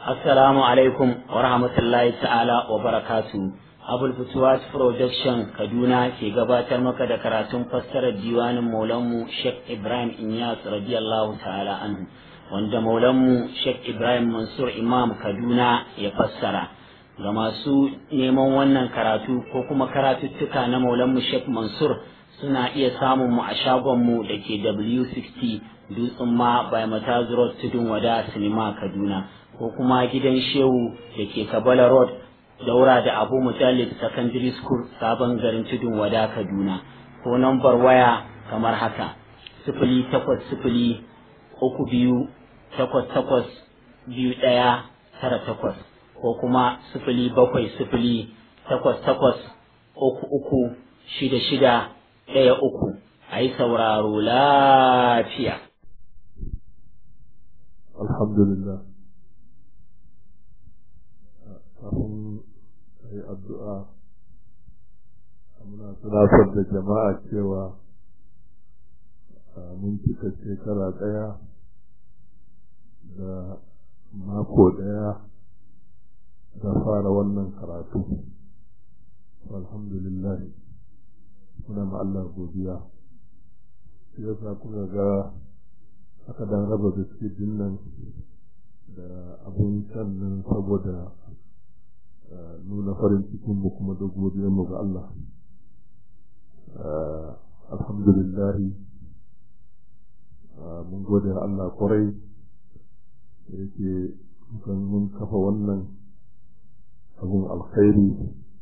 Assalamu alaikum wa rahmatullahi ta'ala wa barakatu. Abul Futuwat Production Kaduna ke gabatar maka da karatun fassarar diwanin Maulanmu Sheikh Ibrahim Inyas radiyallahu ta'ala anhu wanda Maulanmu Sheikh Ibrahim Mansur Imam Kaduna ya fassara. Ga masu neman wannan karatu ko kuma karatuttuka na Maulanmu Sheikh Mansur suna iya samun mu a shagonmu da ke W60 Dutsen ma by Mataz Road Tudun Wada Sinima Kaduna. ko kuma gidan shehu da ke kabala road daura da abu mutallib secondary school sabon garin tudun wada kaduna ko nambar waya kamar haka sifili takwas sifili uku biyu takwas takwas biyu ɗaya tara takwas ko kuma sifili bakwai sifili takwas takwas uku uku shida shida ɗaya uku a yi sauraro lafiya alhamdulillah kafin a yi addu'a muna tunatar da jama'a cewa mun cika shekara ɗaya da mako ɗaya da fara wannan karatu alhamdulillah muna ma Allah godiya shi yasa kuka ga aka dan raba biskit nan da abin shan nan saboda nuna farin cikin mu kuma da godiyar mu ga Allah alhamdulillah mun gode Allah kwarai da yake kan mun kafa wannan abun alkhairi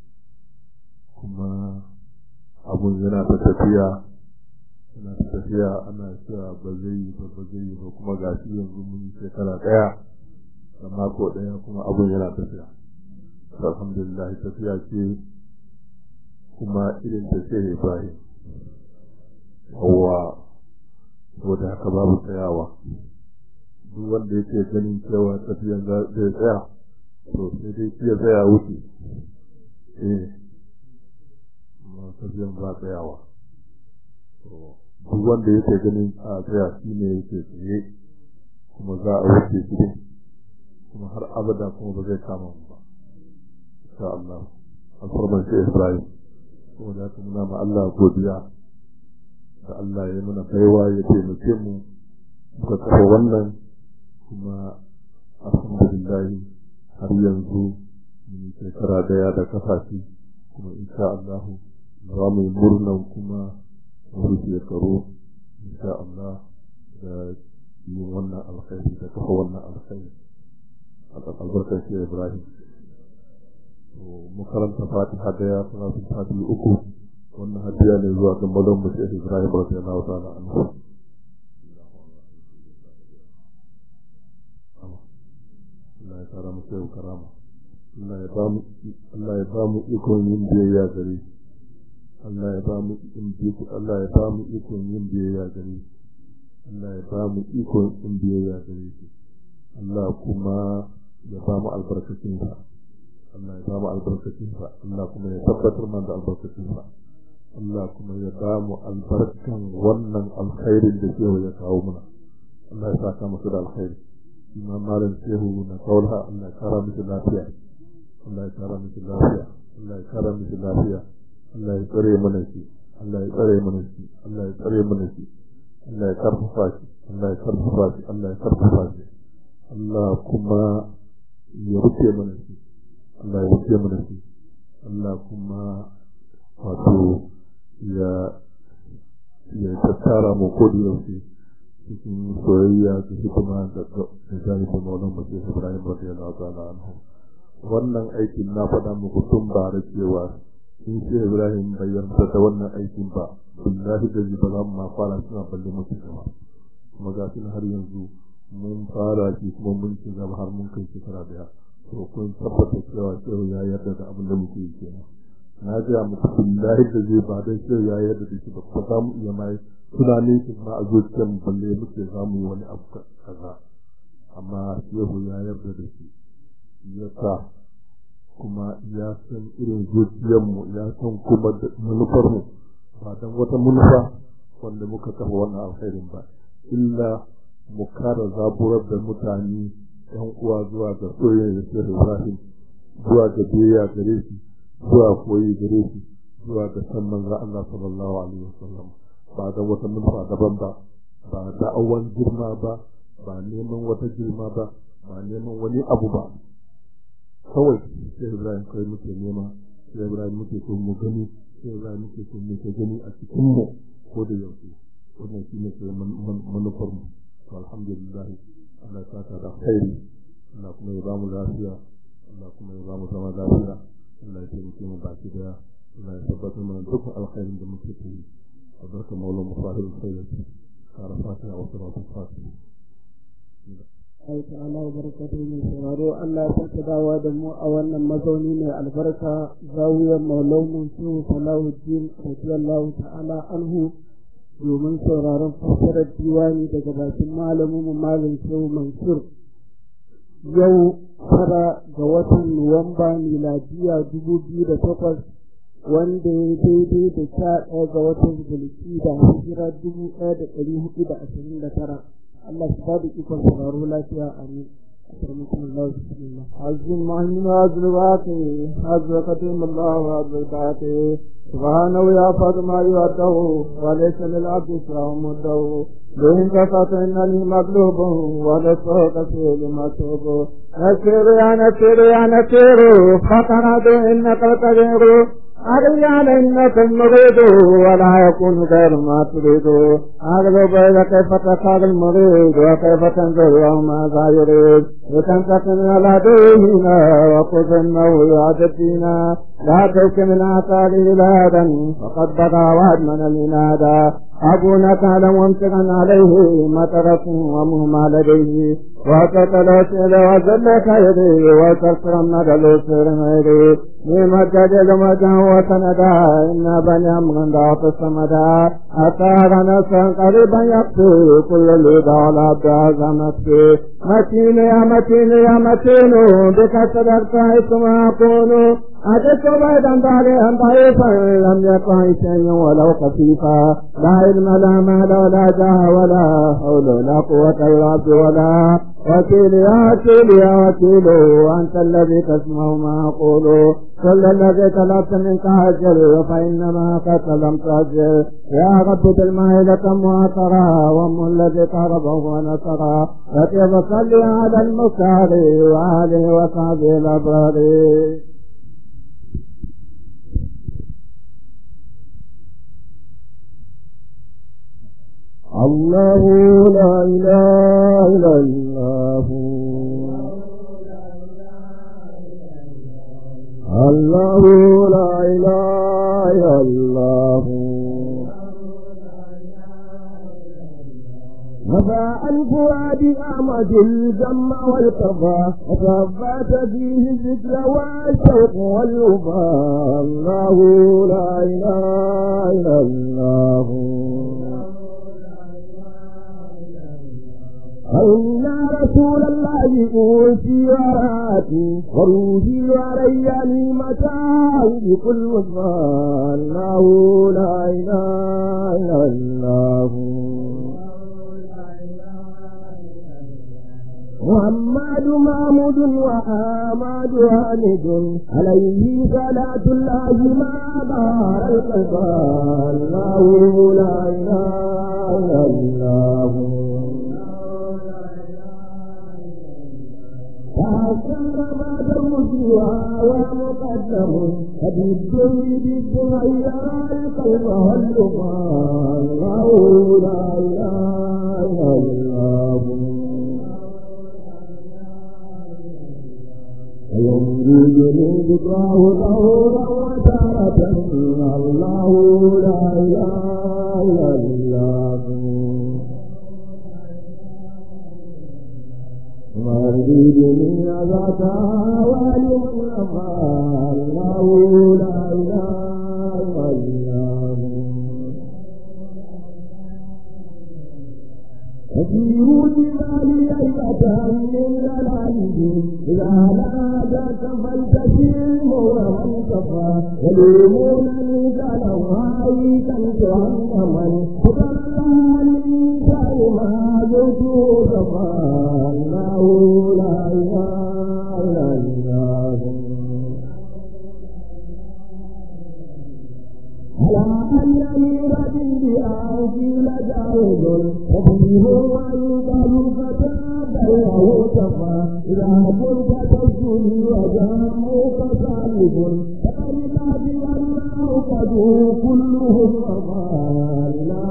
kuma abun yana ta tafiya yana ta tafiya ana cewa ba zai yi ba ba zai yi ba kuma gashi yanzu mun yi shekara ɗaya da mako ɗaya kuma abun yana tafiya alhamdulillah tafiya ce kuma irin ta ce Ibrahim hawa saboda haka babu tsayawa duk wanda yake ganin cewa tafiyan zai tsaya to sai dai shi ya tsaya wuce eh amma tafiyan ba tsayawa duk wanda yake ganin a tsaya shi ne yake tsaye kuma za a wuce shi kuma har abada kuma ba zai kama mu ba insha Allah alfarman shi Ibrahim saboda haka muna ma Allah godiya da Allah ya mana baiwa ya taimake mu muka kafa wannan kuma alhamdulillah har yanzu mun shekara daya da kafashi kuma insha Allah za mu yi murnan kuma wasu shekaru insha Allah da yin wannan alkhairi da kafa wannan alkhairi albarkar shi Ibrahim mu karanta fatiha daya salatu fatiha uku wannan hadiya ne zuwa ga malam mu Sheikh Ibrahim radiyallahu ta'ala anhu Allah ya kara mu sai karama Allah ya ba mu Allah ya ba mu ikon yin biyayya gare shi Allah ya ba mu Allah ya ba mu ikon yin biyayya gare shi Allah ya ba mu ikon yin biyayya gare shi Allah kuma ya ba mu albarkacin sa Allah ya ba mu albarkacin sa Allah kuma ya tabbatar mana da albarkacin sa Allah kuma ya ba mu albarkan wannan alkhairin da shehu ya kawo mana Allah ya saka musu da alkhairi imam malam shehu na kaula Allah ya kara musu lafiya Allah ya kara musu lafiya Allah ya kara musu lafiya Allah ya tsare mana shi Allah ya tsare mana shi Allah ya tsare mana shi Allah ya karfafa shi Allah ya karfafa shi Allah ya karfafa shi Allah kuma ya rufe mana shi Allah ya rufe mana shi Allah kuma wato ya ya tattara mu ko da yaushe cikin soyayya da hikima da da jalibin maulan mace Ibrahim radiyallahu ta'ala anhu wannan aikin na faɗa muku tun ba da cewa in sai Ibrahim bai yarda da wannan aikin ba billahi da ba za mu ma fara suna balle mutu gaba kuma ga har yanzu mun fara shi kuma mun ci gaba har mun kai shekara daya to kun tabbata cewa cewa ya yarda da abin da muke yi kenan na ga muku billahi da zai ba dai cewa ya yarda da shi ba ba za mu iya mai tunanin shi ma a zuciyar mu balle muke za mu yi wani abu kaza amma shehu ya yarda da shi ya sa kuma ya san irin zuciyarmu ya san kuma da manufarmu ba don wata manufa wanda muka kafa wannan alkhairin ba illa mu kara zaburar da mutane yan uwa zuwa ga soyayya da Shehu Ibrahim zuwa ga biyayya gare shi zuwa koyi gare shi zuwa ga san manzo Allah sallallahu alaihi wasallam ba da wata manufa daban ba ba da'awan girma ba ba neman wata girma ba ba neman wani abu ba kawai sai Ibrahim kai muke nema sai Ibrahim muke so mu gani sai Ibrahim muke so mu ke gani a cikin mu ko da yaushe wannan shine sai manufar mu to alhamdulillah Allah ta ta da khairi Allah kuma ya ba mu lafiya Allah kuma ya ba mu zama lafiya Allah ya taimake mu baki daya Allah ya tabbatar mana dukkan alkhairin da muke yi albarka maula musahil khairati kara fatiha wa salatu fatiha Allah ta'ala wa barakatuhu mai sauraro Allah ya sake dawowa da mu a wannan mazauni mai albarka zawiyar maulaumu shehu salahuddin radiyallahu ta'ala anhu domin sauraron fassarar diwani daga bakin malamin mu malam shehu mansur yau tara ga watan nuwamba miladiya dubu biyu da takwas wanda ya daidai da sha ɗaya ga watan zulki da hijira dubu ɗaya da ɗari hudu da ashirin da tara Allah su bada ikon sauraro lafiya amin أكرمكم الله بسم الله عزم مهما أزلواته حزقتهم الله وأزلواته سبحانه يا فاطمة يوته وليس للعبد سوى مده لئن كفت إنني مغلوب ولسوء كثير مكتوب نسير يا نسير يا نسير فقرد إنك الكبير أغلى إنك المريد ولا يكون غير ما تريد أغلب كيف تخاذ المريد وكيف تنظر ماذا يريد وتنتقم على ديننا وخذ انه يعجبنا لا تلك من اثار بلادا فقد بدا وادمن العنادا أبونا كان ممسكا عليه مطرة ومهما لديه وقتل سيد وزلك يديه وكسر النقل سر ميدي نعم الجدل مجا وسندا إن بني أمغن ضعف السمدا أثار نسا قريبا يقتل كل اللي دعلا بعظمتي متين يا متين يا متين بك صدقت حيثما أكون أجدت بعيدا بعدها ضعيفا لم يكن شيئا ولو خفيفا لا علم لا مال ولا جاه ولا حول ولا قوة إلا ولا وكيل يا وكيل يا وكيل أنت الذي تسمع ما أقول كل الذي طلبت منك أجل فإنما قد لم تأجل يا رب بالمائدة معطرا وام الذي قربه ونصرا فكيف صلي على المختار وآله وصحبه الأبرار الله لا إله إلا الله الله لا إله إلا الله نفى الفؤاد أعمد الجم والقضاء وثبت فيه الذكر والشوق والوفاء الله لا إله إلا الله إن رسول الله أوتي وراتي وروحي ورياني متاعي بكل وفاء الله لا إله إلا الله محمد محمود وآماد هامد عليه صلاة الله ما دار القلب الله لا إله إلا الله فأكثر ما ترمسها ومقدم فبالدنيا بالدنيا القلب واللقاء الله لا إله إلا الله ويمجدني ذكراه ظهورا وتارة الله لا إله إلا الله ويريدني ذات والي الله لا إله إلا الله وفي جبالي أيضا من دلائه إذا ناداك فلتسيم ومن كفى يلومونني قالوا هاي كنت من فضلني كلمة جئت كفى الله لا وفيه ويقال فتاب له كفى إذا كنت تسجد وجهك سالب فلله الله قد كلهم أمان لا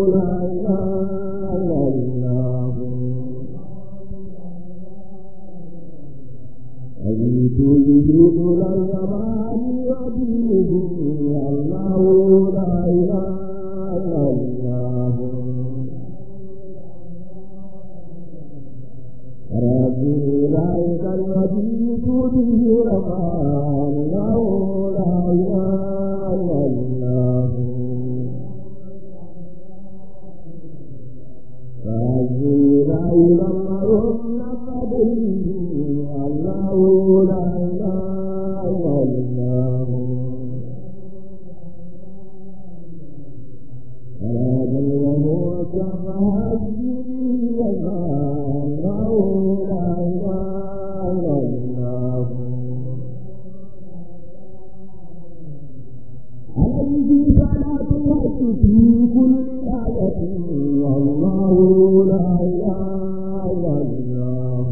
إله إلا الله أجيت به طول الزمان ودينه الله لا إله إلا الله ربي ذلك الذي به رمان له لا إله إلا الله ربي ذلك اللهم قدره الله لا إله إلا الله رب وهو كفى به الله لا إله إلا الله عليه صلاة الله في كل آية والله لا إله إلا الله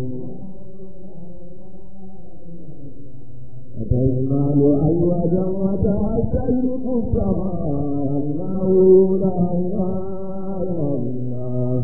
وتجمل أزواجا وتستلق السماء الله لا إله إلا الله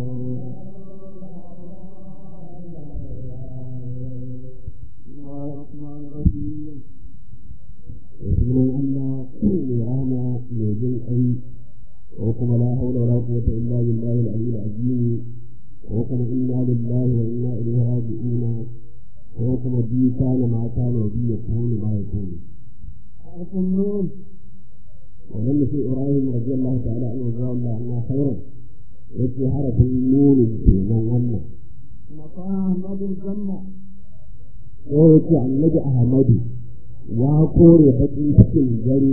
الرحمن الرحيم وسبحان الله نعمة يجل أي وكما لا حول ولا قوة إلا بالله العلي العظيم وكما إنا لله وإنا إليه راجعون وكما بي كان ما كان وبي يكون ما يكون حرف النون ولم في إبراهيم رضي الله تعالى عنه رضي الله عنه خيرا يأتي حرف النون من غنى أحمد الجنة ويأتي عن نجي أحمد ya kore bakin cikin dare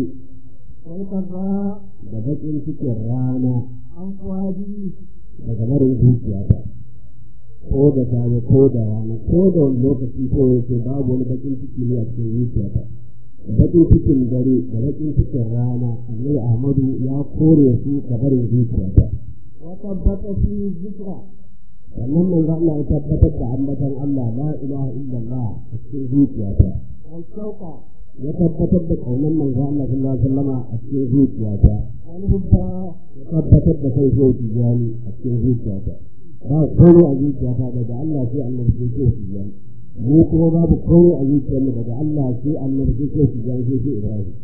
da bakin cikin rana an kwaji daga marin zuciya ta ko da safe ko da rana ko da wani lokaci ko yake babu wani bakin ciki ne a cikin zuciya ta bakin cikin dare da bakin cikin rana annabi ahmadu ya kore su ga barin zuciya ta wa tabbata fi zikra sannan manzo Allah ya tabbatar da ambatan Allah la ilaha illallah a cikin zuciya ta والشوقة يثبت بقوم من قال الله صلى الله عليه وسلم أسكن زوجياتا والهبة يثبت بخير زوجياني أسكن زوجياتا ba komai a zuciyata daga Allah sai annabi sai ke shi jan mu kuma babu komai a zuciyarmu daga Allah sai annabi sai ke shi jan sai ke Ibrahim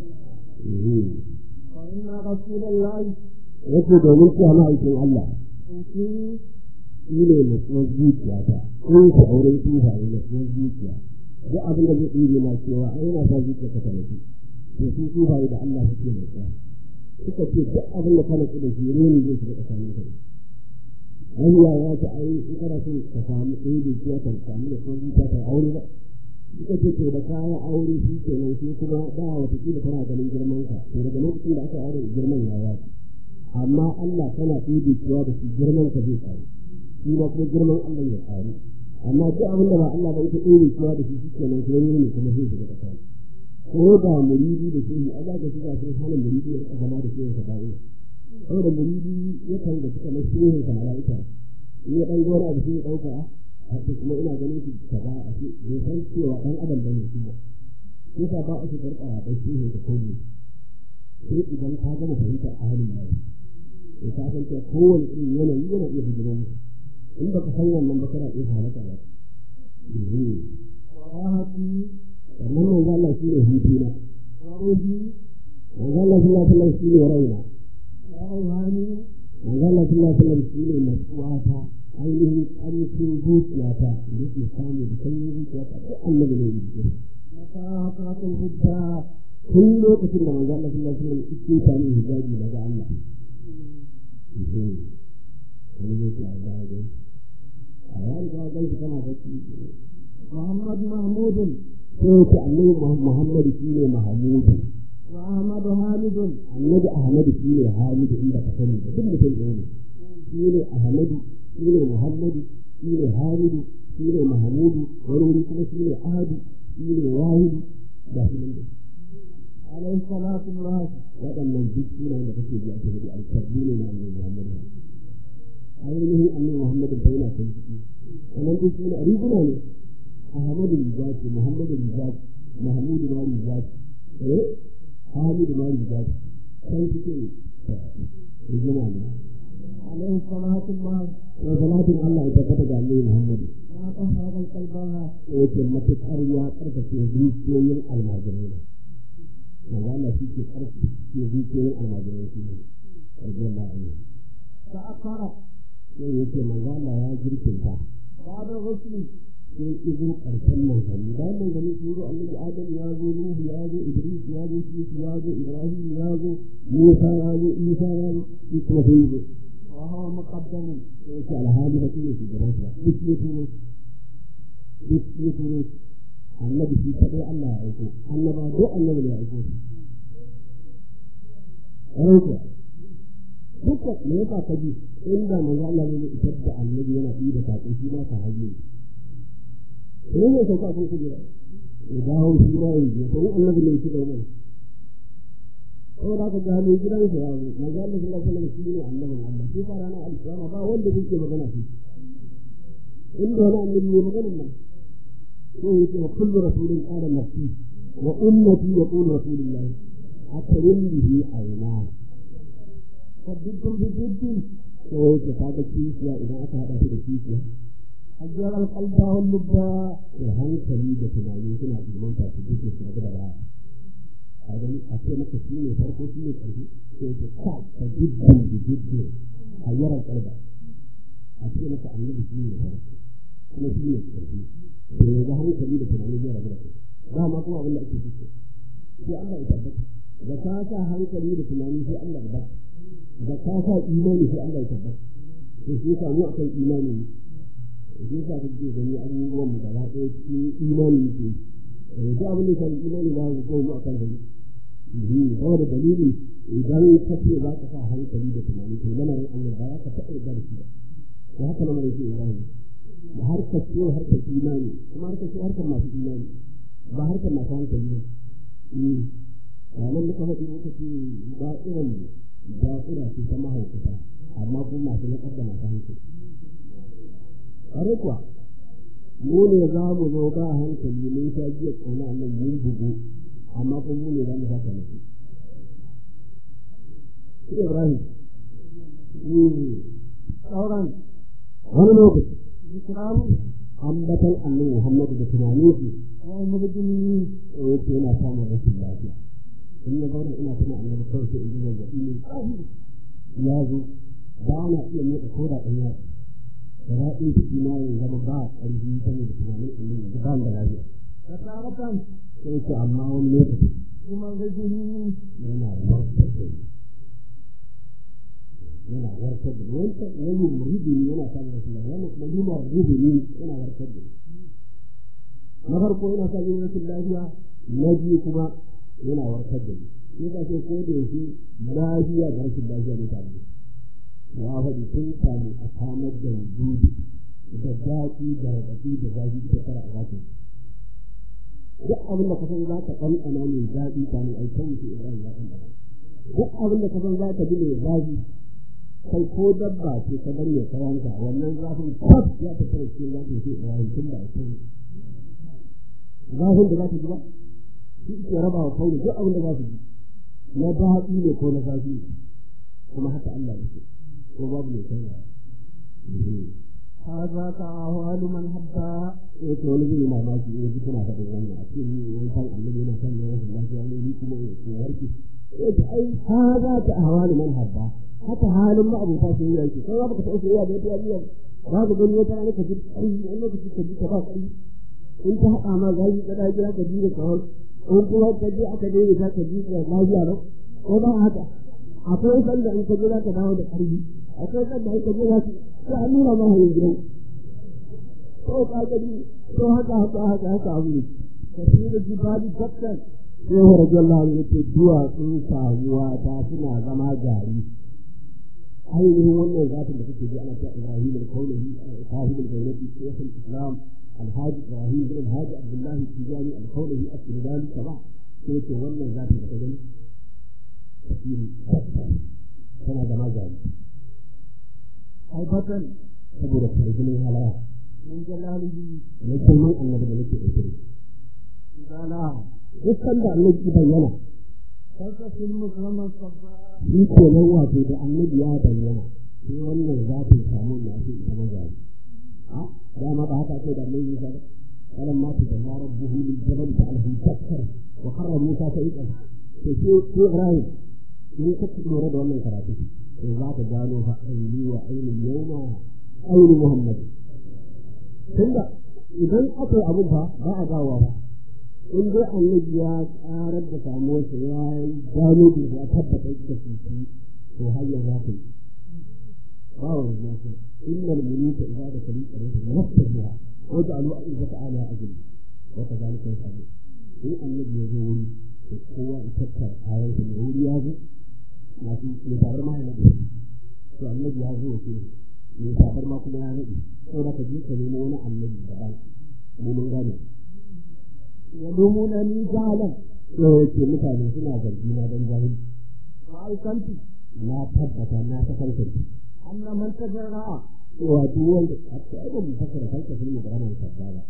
inna rasulullahi yake domin cewa ma'aikin Allah shi ne mutuwar zuciyata in ku auren tufa ne mutuwar zuciya duk abin da zai ɗige na cewa ai yana sa zuciya ta kalafi to sun tufa da Allah suke mai tsaya suka ce duk abin da kana da shi ne zai shiga tsakanin kai hanya ya ta ai in kana so ka samu ɗaya da zuciya ta samu da kuma zuciya ta aure ba suka ce to da kayan aure shi ke nan sai kuma da wata kila tana ganin girman ka to daga lokacin da aka aure girman ya yaci amma Allah kana ɗaya cewa da shi girman ka zai karu shi ma kuma girman Allah ya karu amma duk abin da ba Allah ba ita ɗaya cewa da shi shi ke nan sai ne kuma zai shiga tsakani ko da muridi da shehi a zaka shiga sun hana muridi ya rika zama da shehin ka ba'i saboda muridi ya kan da suka na shehin ka mala'ika in ya ɗan gona abu sai ya ɗauka a ce kuma ina ganin shi kaza a ce bai san cewa ɗan adam bane shi ba sai ka ba a ce karɓa a ɗan shehin ka kai sai idan ka gama fahimtar a halin yau sai ka san cewa kowane irin yanayi yana iya bijiro musu in baka san wannan ba kana iya halaka ba sannan manzo Allah shi ne hutuna manzo Allah sallallahu alaihi wasallam shi ne raina manzo Allah sallallahu alaihi wasallam shi ne nasuwata ainihin ƙarfin zuciyata da yake samu da sanyin zuciyata ko annabi ne yake mata hudda tun lokacin da manzo Allah sallallahu alaihi wasallam yake sami hijabi daga Allah wani yake a gaya a yayin da ga shi kana bacci Muhammad Mahmudun sai ce annabi Muhammad shi ne Mahmud wa Ahmad Hamidun annabi Ahmad shi ne Hamid inda ka sani duk mutum ne shi ne Ahmad shi ne Muhammad shi ne Hamid shi ne Mahmud wani wuri kuma shi ne Ahad shi ne Wahid da shi ne alaihi salatu wa waɗannan duk sunan da kake ji a cikin alkarbi ne na annabi Muhammad ainihin annabi Muhammadu bai yana kan ciki wannan duk suna riguna ne Ahmadu Rijati Muhammadu Rijati Mahmudu ma Rijati eh Hamidu ma Rijati kan ciki ne riguna ne alaihi salatu ma wa salatin Allah ya tabbata ga annabi Muhammadu ma ta hada kalbaha yake matukar ya karkace zuciyoyin almajirai ne manzo Allah shi ke karkace zuciyoyin almajirai ne radiyallahu anhu ta akara sai yake manzo Allah ya jirkinta bayan rusuli sai izin karshen manzanni bayan manzanni sun zo annabi Adam ya zo Nuhu ya zo Idris ya zo Yusuf ya zo Ibrahim ya zo Musa ya zo Isa ya zo shi kuma sai zo wa hawa muqaddamun sai ce alhali fa shine shugaban sa duk ya turo duk ya turo annabi shi kadai Allah ya aiko annaba duk annabi ne ya aiko shi duka me yasa ka ji inda manzo Allah ne isar da annabi yana yi da sako shi ma ka haje ne ne sauka ko ku jira ya dawo shi ma yi to annabi ne shi da mai ko da ka ga ne gidan sa ya zo manzo Allah sallallahu alaihi wasallam shi ne annabin Allah shi fara na alƙiyama ba wanda yake magana shi inda wani annabi ne magana nan ko yake wa kullu rasulin qala nafsi wa ummati yaqulu rasulullah akrim bihi ayna sabbin bijiddin ko yake kaga kishiya idan aka haɗa shi da kishiya ajiyar alƙalba wani lubba da hankali da tunani suna ilmanta su duke su da ba a gani a ce maka shi ne farko shi ne ƙarfi ko yake ka ka jiddin bijiddin ajiyar alƙalba a ce maka annabi shi ne farko kuma shi ne ƙarfi da yanzu hankali da tunani zai rabu da kai dama kuma abin da ake fito sai Allah ya tabbata da ka sa hankali da tunani sai Allah ya tabbata da ka sa imani sai Allah ya tabbata to shi yasa mu akan imani ne shi yasa kake gani abubuwan mu gaba ɗaya cikin imani ne eh duk abin da ya shafi imani ba ku ko mu akan hali eh ba da dalili idan ka ce za ka sa hankali da tunani to lamarin Allah ba za ka taɓa yarda da shi ba to haka lamarin shi Ibrahim da harkar ce harkar imani kuma harkar ce harkar masu imani ba harkar masu hankali ba ranar da ka faɗi muka ce ba irin da'ira ce ta mahaukata amma kuma masu na da masu hankali. Kare kuwa, mu ne za mu zo ba hankali mun sha jiya tsona nan mun bugu amma kuma mu ne za mu haka nufi. Ibrahim, sauran wani lokaci, Islamu, ambatan annabi Muhammadu da tunanin su, wani mabudin yake yana samun rashin lafiya. in ya zauna ina tuna annabi kawai sai in ji zazzaɓi ne ya zo ba na iya motsa ko da ɗan yatsa da daɗin ciki na yin zama ba ƙarfi ta ne da tunanin in yi ba da lafiya. Da taratan sai ce amma wani lokaci kuma ga jini yana warkar da ni. Yana warkar da ni. Wancan wani rubini yana samun rashin lafiya wani kuma yuma rubini yana warkar da ni. Na farko yana samun rashin lafiya na biyu kuma yana warkar da ni sai ka ce ko da yake lafiya da rashin lafiya ne tare ya faɗi sun samu a samar da wujudi da daɗi da raɗaɗi da zafi ita kara a zafi duk abin da ka san za ka ɗanɗana mai daɗi ta ne ai kan mutum ibrahim ya ɗanɗana duk abin da ka san za ka ji mai zafi kai ko dabba ce ka bar ya kayanka wannan zafin kwat ya ta kare cikin zafin sai ibrahim tun da a kan zafin da za ta ji ba shi ke raba wa kauni duk abin da za su ji na daɗi ne ko na zafi kuma haka Allah yake ko babu mai canza هذا تعاهل من حبا yake wani zai mamaki in ji kuna faɗin wannan a cikin wani kan annabi yana kan yana da lafiya ne ni kuma ya warke yake ai haza ta ahwal man habba haka halin ma abuta sun yi yake sai ba ka taɓa soyayya da wata yariya ba ka gani wata rana ka ji ai wani lokaci ka ji ka ba kai in ta haɗa ma gaji ka da jira ka ji da kawai in kuma ka je aka daina za ka ji da lafiya ba ko ba haka akwai sanda in ka je za ka dawo da ƙarfi akwai sanda in ka je za ka sai an nuna ma hanyar gidan ko ka gani to haka haka haka haka abu ne kafi da jibali dakkan sai wa radiyallahu anhu yace duwatsun samuwa ta suna zama gari ainihin wannan zatin da kake ji ana cewa Ibrahim al-Kaulahi sahib al-Bayrati shaykh al-Islam الحاج إبراهيم بن الحاج عبد الله التجاني الخولي السوداني كما كيف wannan zatin da ka gani tafsiri tana zama gari haifatan saboda farjinin halara min jalalihi na girman annabi da nake ɗauke zala dukkan da annabi bayyana kasa sun musamman sabba shi ke nan wato da annabi ya bayyana sai wannan za ta samu na shi ita na gari a dama ba haka ce da annabi ya ba kalan ma ta jalla rabbuhu lil jabal ta'alhu takkar wa qarra musa ta iqa to shi shi ibrahim in ka lura da wannan karatu to za ka gano fa aini wa aini yawma aini muhammad tunda idan aka yi abun fa ba a gawa ba in dai annabi ya karar da samuwarsa ya gano da ya tabbata da shi to har yanzu haka yi ba wa yanzu haka innal muluka idza da kali qarin nafsiha wa ja'alu izzata ala ajli wa kadhalika yafalu in annabi ya zo wuri to kowa ya tattar ayan da wuri ya zo na fi ne tabar ma yana da to annabi ya zo ce ne tabar ma kuma ya nade saboda ka ji ka nemo wani annabi daban mu mun gane yalumuna ni jahalan yau yake mutane suna zargi na don jahili wa aikanti na tabbata na ta kankanta anna man tajarra cewa duk wanda a ce ai ba mu fassara kanka sun yi da ranar sabba ba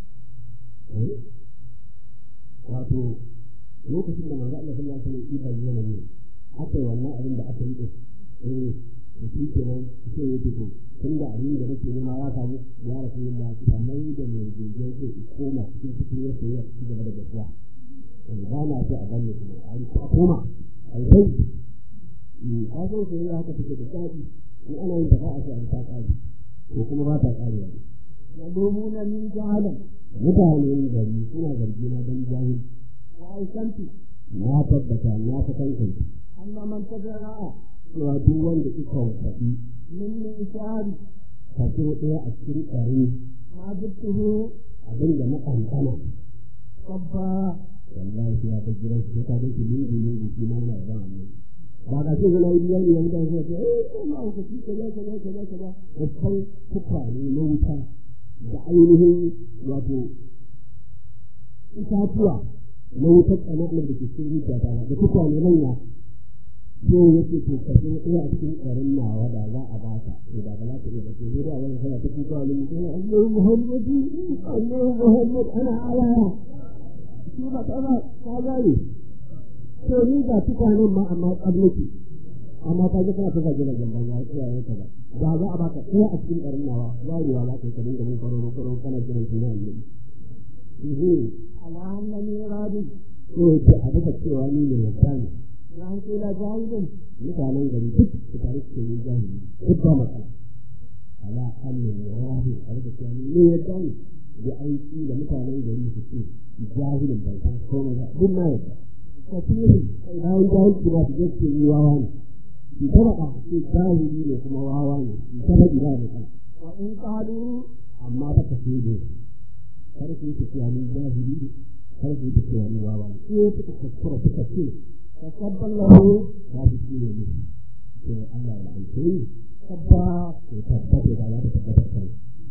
wato lokacin da manzo Allah sallallahu alaihi wasallam ya bayyana ne aka yi wannan abin da aka yi da eh da shi kenan sai ya fito tun da abin da nake nema ya samu ya rasu yin ma kamar da mai jirgin zai koma cikin cikin ya sai ya ci gaba da gaskiya ba na so a gane kuma a yi koma a yi sai a san sai ya haka take da daɗi in ana yin tafa'a sai a yi ta ƙari ko kuma ba ta ƙari ba yalumuna ni jahalan mutanen gari suna zargi na don jahil wa aikanti na tabbata na ta kankanta anna man tajarra cewa duk wanda ika faɗi min nishari kaso ɗaya a cikin ɗari ma jibtuhu abin da na ƙanƙana sabba wallahi sai ya ta gidan su ka ga shi lungu lungu shi ma yana yaban annabi ba ga shi zama yi yanzu yanzu da sai ce eh ma ku ci kaza kaza kaza kaza babban kuka ne na wuta da ainihin wato itatuwa na wutar ƙananan da ke cikin zuciya ta da kuka ne manya sai yake to ka so ɗaya a cikin ƙarin nawa da za a baka to da ba za ka iya ba to da wani kana ta kuka ne mutum Allah Muhammadu Allah Muhammad ana alaya shi ba ta ba ta gane to ni ga tukanin ma amma tsablaki amma ka ji kana ta zage da gamban ya tsaya ya kaza da za a baka ɗaya a cikin ƙarin nawa zarewa za ka yi ka dinga mun karo karo kana kiran suna annabi ala annani radi ko yake a duka cewa ni ne yadda ne ya hanko la jahilin mutanen gari duk su tare su yi jahili duk ba matsala ala annan rahi a duka cewa ni ne yadda ne da aiki da mutanen gari su ce jahilin bai san komai ba duk na yadda kafiri bayan jahilci ba su je su yi wawa ne su ta faɗa su jahili ne kuma wawa ne su ta faɗi ba da kan wa in qalu amma ba ka sai da kar su yi tafiya ni jahili ne kar su yi tafiya ni wawa ne ko suka kaskura suka ce tasabballahu ta fi shi ne ne sai Allah ya aike ni sabba to tabbata da za ta tabbata kai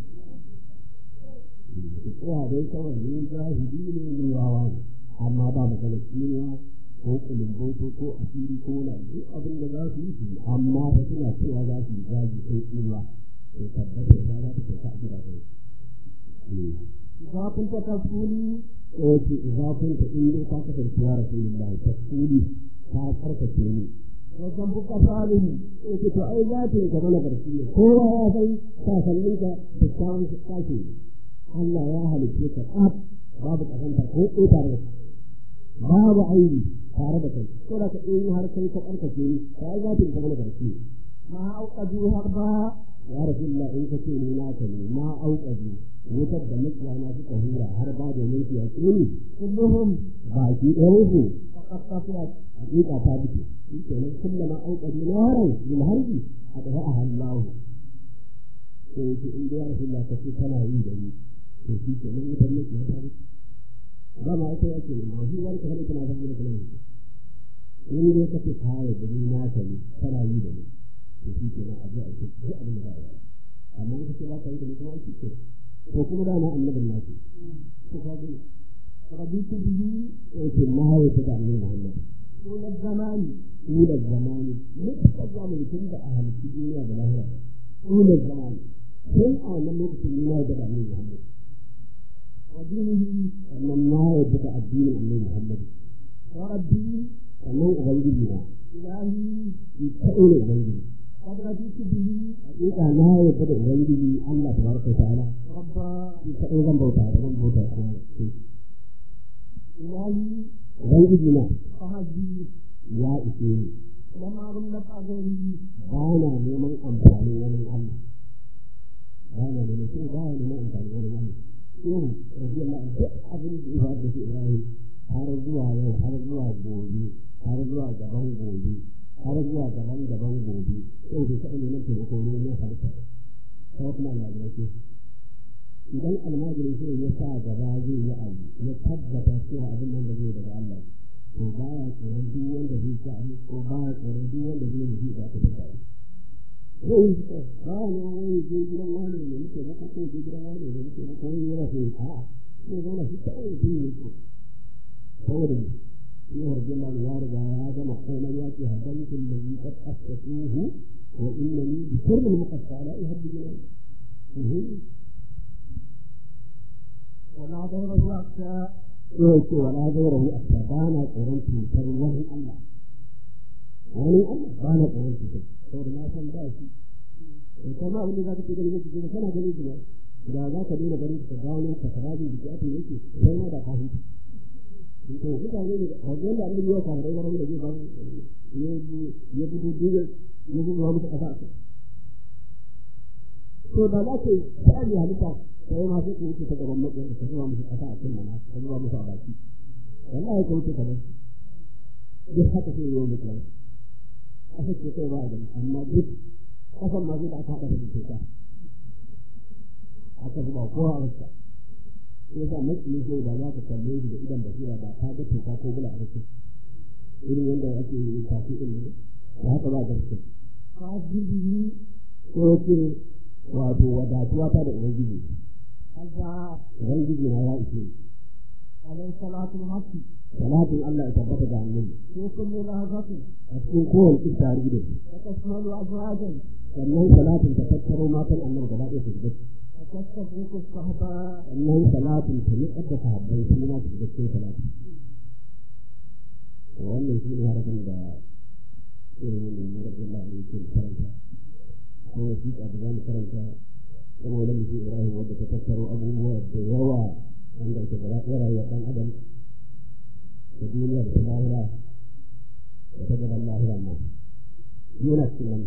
Ina dai kawai ni jahili ne ni wawa ne amma ba magana kimiya ko kulumboto ko asiri ko na duk abin da za su yi su yi. amma ba suna cewa za su yi zagi ko tsinuwa to tabbata da za ta kai a gida kai. idza kunta tafuli Ko ce za kun ta in dai ka kasance ya Rasulullahi tasiri ta karkace ni wa zambuka salihu ko ce to ai za ta yi gaba na barci ne kowa ya san sasannin ka da kyawun sake Allah ya halicce ka tsaf babu kasanta ko ko tare da kai. babu aibi tare da kai ko da ka in har kai ka karkace ni ka ai za ta yi gaba na barci ne ma auqadu harba ya Rasulullah in ka ce ni na ka ne ma auƙaji wutar da mutane suka hura har ba da mulki a tsini kulluhum baki ɗaya su faqad qasiyat hakika ta fito shi kenan kullama auƙaji naran bil harbi a ɗaya a hallahu sai yake in da ya Rasulullah ka ce kana yi da ni to shi kenan wutar mulki ta fito ba ma ita yake ne ma shi wani kamar kana zama da kalmar in dai ka ce ka yi da ni na ka ne kana yi da ni to shi kenan a ji a ce duk abin da za a yi amma in ka ce ba ka yi da ni kuma shi ke ko kuma da na annabin nasu to ka gani raditu bihi yake na haye ta da annabi Muhammad tul zamani ni da zamani muka zamani tun da a halittu duniya da lahira طول الزمان كل آن لم يكن ما يدرى من محمد ودينه أن ما يدرى الدين من محمد وربي أنه أغيرنا إلهي يتقل أغيرنا قد رجيت به حقيقة ما يدرى أغيره الله تبارك وتعالى ربا يتقل ذنبه تعالى ذنبه تعالى إلهي أغيرنا فهذه يا إسمي لما ظلت أغيره بانا neman amfani wani Allah bana da mutum ba ya neman amfani wani Allah yau rabi Allah duk abin da ya da shi Ibrahim har zuwa yau har zuwa gobe har zuwa gaban gobe har zuwa gaban gaban gobe sai da kaɗa neman taimako ne na harka ko kuma almajirai idan almajiri sai ya sa gaba zai yi abu ya tabbata cewa abin nan da zai daga Allah to ba ya tsoron duk wanda zai sa abu ko ba ya tsoron duk wanda zai yi da aka daga abu zai yi ba ya na wani je gidan wani ne muke maka ko je gidan wani ne muke maka wani yana so a sai zama shi kawai mutum ne ko saboda ne in harjin nan ya riga ya gama komai ya ce hadaitul ladhi qad asfatuhu wa innani bi sirri al-muqatta la uhibbu jinan ولا ضيره أكثر يوكي ولا ضيره أكثر بانا قرن تنكر وهي الله وهي الله بانا قرن تنكر saboda na san ba shi kuma abin da za ka ce gani yake gani kana gani kuma da za ka daina ganin ka gano ka sarari da ake yake sai ma da ka huta to mutane ne a wajen da Allah ya ka rai wani da zai ba ya ya budu duga ya budu wa musu kasa to da za ka sai halitta sai ma sai ku wuce ta gaban mutum ka zuwa musu kasa a cikin mana ka zuwa musu a baki wallahi ka wuce ka bar duk haka sai yau mutum aka ce kai ba da amma duk kasan ma zai da aka haɗa da cuta aka zuba kowa a rasa sai sa matsayin sai da za ka kalle shi da idan basira ba ta ga cuta ko bula a rasa irin yadda ake yi kafi ɗin ne da haka ba da rasa ka jirgi ko ce wato wadatuwa ta da ubangiji Allah ubangiji na ya ishe alaihi salatu haqqi salatin Allah ya tabbata da annabi ko kullu lahazati a cikin kowane tsari da ta tasmalu azwajan sannan salatin ta tattaro matan annabi gaba ɗaya su da tattabu ku sahaba sannan salatin ta yi kadda sahabbai su ma su da cikin salatin wannan shi ne harafin da irin wannan ne rabbi Allah ne ke karanta ko wasiƙa da zamu karanta kuma wani mutum Ibrahim wadda ta tattaro abubuwa da yawa wanda ke gaba ɗaya rayuwar ɗan adam da duniya da lahira da ta gaban lahira ma yana cikin wannan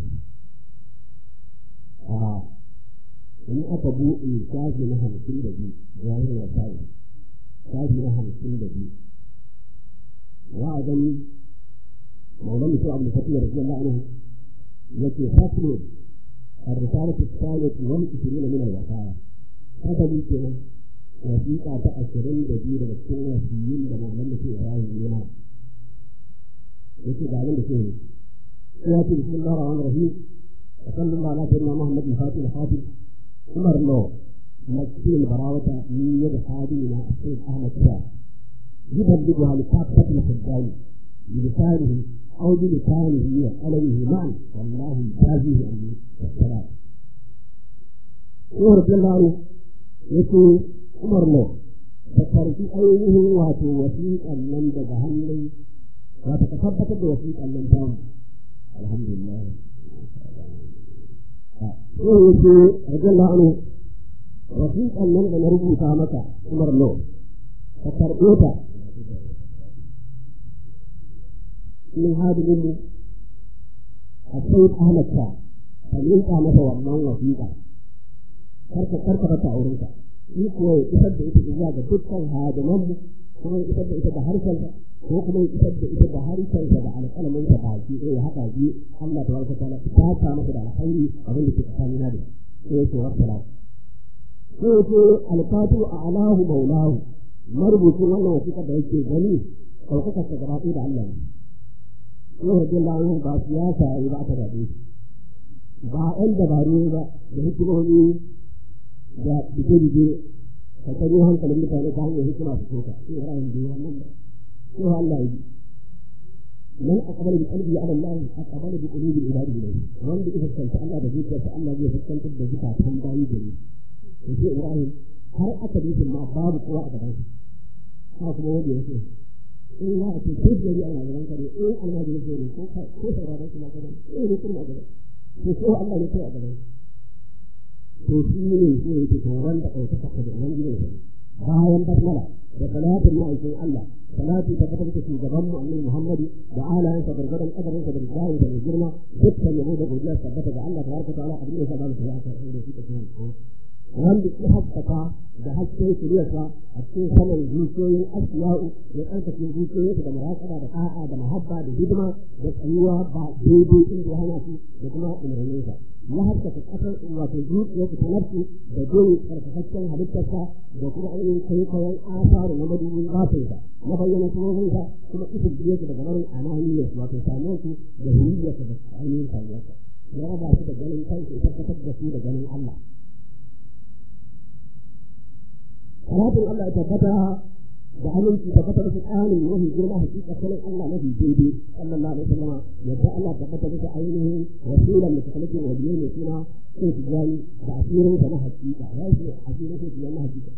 a in aka buɗe shafi na hamsin da biyu zahir wa sa'i shafi na hamsin da biyu wa a gani maulan mutum abu fatih da rajiyar la'anahu yake faslo الرسالة الثالث والعشرين من الوصايا هذا كده wasiƙa ta ashirin da biyu daga cikin wasiyin da malamin da ke rayu yana yake ga abin da ke yi ya ce bismillah rahman rahim wa sallallahu ala sayyidina muhammad al-fatih al-fatih umar lo masjid barawata min yad hadina sayyid ahmad shah يبلغها لكافة الحجاج بلسانه أو بلسانه وقلمه معا والله يجازيه أن السلام. ورد الله يقول Umar ne da karfi ainihin wato wasiƙan nan daga hannun wato ka tabbatar da wasiƙan nan ta alhamdulillah ko yake radiyallahu anhu wasiƙan nan da na rubuta maka Umar ne ka karɓe ta min hadimin mu a sai Ahmad ta ka linka masa wannan wasiƙa karka karka ta aurenka shi kuwa ya isar da ita zuwa ga dukkan hadiman mu kuma ya isar da ita da harshen ko kuma ya isar da ita da harshen da alƙalamin ta baki ɗaya ya haɗa biyu Allah ta barka ta'ala ta ta masa da alkhairi abin da ke tsakanin da sai ya ce wa salam sai ya ce alfatu a alahu maulahu marubucin wannan wasiƙar da yake gani ɗaukaka ta gaba da Allah ne sai rajin lahu ba siyasa ya yi ba ta daɗe ba ɗan dabaru ba da hikimomi da bige-bige ka kanyo hankalin mutane ta hanyar hikima su soka sai ra'ayin da wannan ba sai Allah ya من أقبل بقلبه على الله أقبل بقلوب العباد إليه وأن إذا كنت الله بذكر فالله يجب أن تبدأ بذكر تنبعي جميل وفي إبراهيم هل أكد ما باب قوة أبدا هذا هو وجه يسوع إن لا أتي كيف يجي أنا أبدا كريم إيه أنا أجي يسوع كيف أرادك ما كذا إيه يكون ما كذا يسوع الله يسوع أبدا تسيني يسوع تتورن أو تفقد من جنيه bayan basmala da salatin ma'aikin Allah salati ta kasar da shugaban mu annabi Muhammadu da alayansa gargadan kadarin sa da misali da girma dukkan yabo da godiya tabbata ga Allah tabaraka ta'ala abin da ya saba mu sai aka da shi take wanda ya haskaka da hasken shiriyarsa a cikin saman zuciyoyin asiya'u da tsarkake zuciyoyinsa da muraƙaba da ƙa'a da mahabba da hidima da tsayuwa ba daidai inda ya hana su da kuma umarninsa ya haskaka ƙasar wato zuciyarsa ta nafsu da jin tsarkakakken halittarsa da kuma ainihin kwaikwayon asaru na madubin zafinsa na bayyana sunovinsa kuma ita biyarsa daga barin ananiyarsa wato samuwarsu da hiriyarsa da ainihin samuwarsa ya raba su da ganin kansu ya tabbatar da su da ganin Allah salatin Allah ya tabbata da aminci tabbata da tsarin mafi girma hakika sanin Allah mafi daidai sallallahu alaihi wasallam yadda Allah tabbata da ainihin rasulan mutakallifin waliyo ne suna sai su gani da asirin sa na hakika ya ce asirin sa na hakika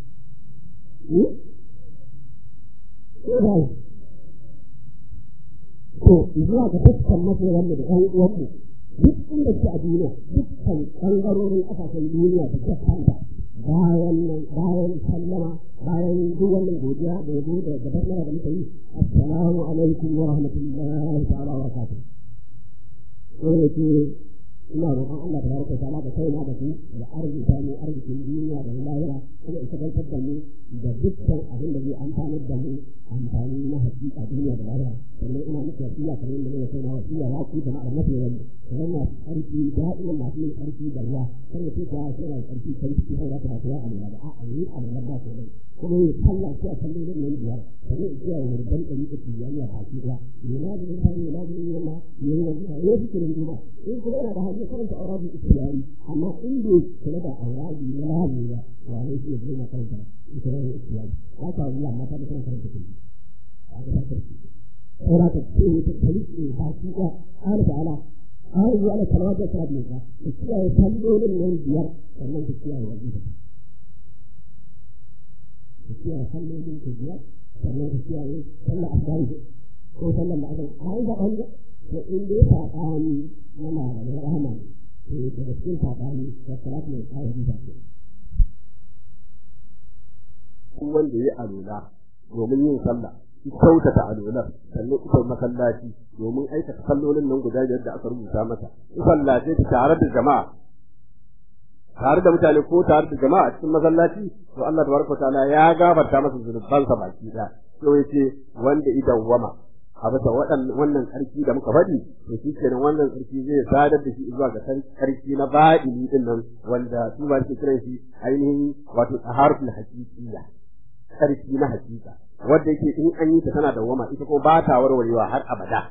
to zuwa ga dukkan masoyan mu da ɗan uwan mu duk inda suke a duniya dukkan ɓangarorin ƙasashen duniya da gaskanta bayan bayan sallama bayan duk wannan godiya da yabo da gabar mara da muka yi assalamu alaikum wa rahmatullahi ta'ala wa barakatuh sai ce ina roƙon Allah tabaraka ta'ala da kaina da ku da arziki mu arzikin duniya da lahira kuma isa gantar da mu da dukkan abin da zai amfanar da mu amfani na hakika duniya da lahira sannan ina muku wasiya kamar yadda ne kai na wasiya ya ku jama'ar mafi wani kamar masu ƙarfi da'iman masu yin ƙarfi da ruwa kar ya ce ka suna da ƙarfi kan ciki har ta ba a lura da a'a ni a lura ba ko dai kuma ya kalla shi a kallon nan nan biyar sannan ya tsaya wa rubban ɗari da tijjaniya a baki ɗaya ne na da mutane ne na da yin wannan ne ne wannan ne su kirin duba in kuma yana da hajji karanta aurabi istiyari amma in bai kula da aurabi na lamu ba wa ne shi ya zama karanta istiyari istiyari haka Allah mata da kana karanta kuma haka ta karanta saura ta ce ta kalli ba shi ɗaya Allah ta'ala an yi ana kalmar da ta biyu ta kiyaye kallolin nan biyar sannan ta kiyaye wajen ta ta kiyaye kallolin ta biyar sannan ta kiyaye sallar asali ko sallar da aka an ga an ga to in dai saɓani na malamai rahama ne to daga cikin saɓani da salatu mai kawo bisa ce. wanda ya alula domin yin sallah kyautata alular sannan ita masallaci domin aikata sallolin nan guda biyar da aka rubuta masa sallace ta tare da jama'a tare da mutane ko tare da jama'a a cikin masallaci to Allah tabaraka ta'ala ya gafarta masa zunubansa baki da to yace wanda idan wama a bisa wannan sarki da muka faɗi to shi kenan wannan sarki zai sadar da shi zuwa ga sarki na baɗini din nan wanda su ba su kiran shi ainihin wato taharatul haqiqiyya sarki na hakika wanda yake in an yi ta tana da wama ita ko ba ta warwarewa har abada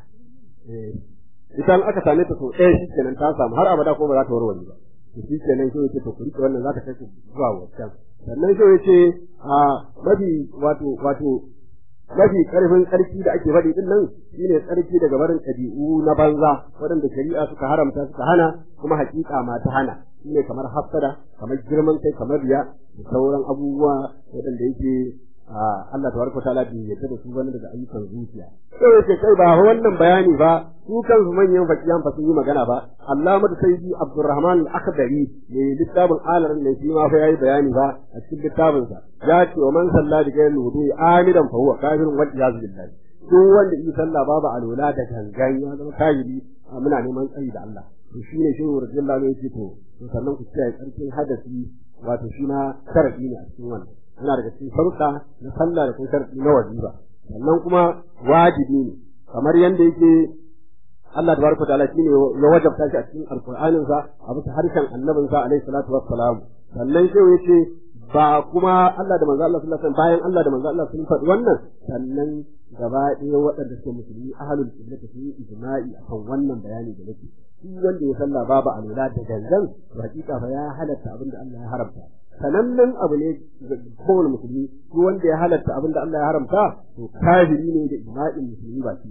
ita in aka same ta so ɗaya shi kenan ta samu har abada ko ba za ta warware ba to shi kenan shi yake to ku rike wannan za ta kai ku zuwa wancan sannan shi yace a mafi wato wato mafi karfin tsarki da ake faɗi din nan shine tsarki daga barin ɗabi'u na banza waɗanda shari'a suka haramta suka hana kuma hakika ma ta hana shine kamar hassada kamar girman kai kamar riya da sauran abubuwa waɗanda yake Allah tabaraka ta'ala bai yarda da su bane daga ayyukan zuciya sai yake kai ba wannan bayani ba su kansu manyan fakiyan fa sun yi magana ba Allah mata sayyidi Abdurrahman al-Akhdari ne littafin alaran ne shi ma fa yayi bayani ba a cikin littafin sa ya ce wa man salla bi ghayri wudu'i amidan fa huwa kafirun wal iyaz billahi duk wanda yi sallah babu alwala da gangan ya zama kafiri muna neman tsayi da Allah to shine shehu radiyallahu anhu yake to sannan ku kiyaye tsarkin hadasi wato shi na sharadi ne a cikin wannan yana daga cikin sharuɗa na sallah da kuma sharadi na wajiba sannan kuma wajibi ne kamar yanda yake Allah tabaraka ta'ala shine ya wajabta shi a cikin alqur'anin sa a bisa harshen annabin sa alaihi salatu wassalam sannan sai yace ba kuma Allah da manzo Allah sallallahu alaihi wasallam bayan Allah da manzo Allah sun faɗi wannan sannan gaba ɗaya waɗanda suke musulmi ahlul qibla sun yi ijma'i akan wannan bayani da nake shi wanda ya sallah babu alwala da gangan to hakika fa ya halatta abin da Allah ya haramta sanannen abu ne kowane musulmi ko wanda ya halatta abin da Allah ya haramta to kafiri ne da ijma'in musulmi ba shi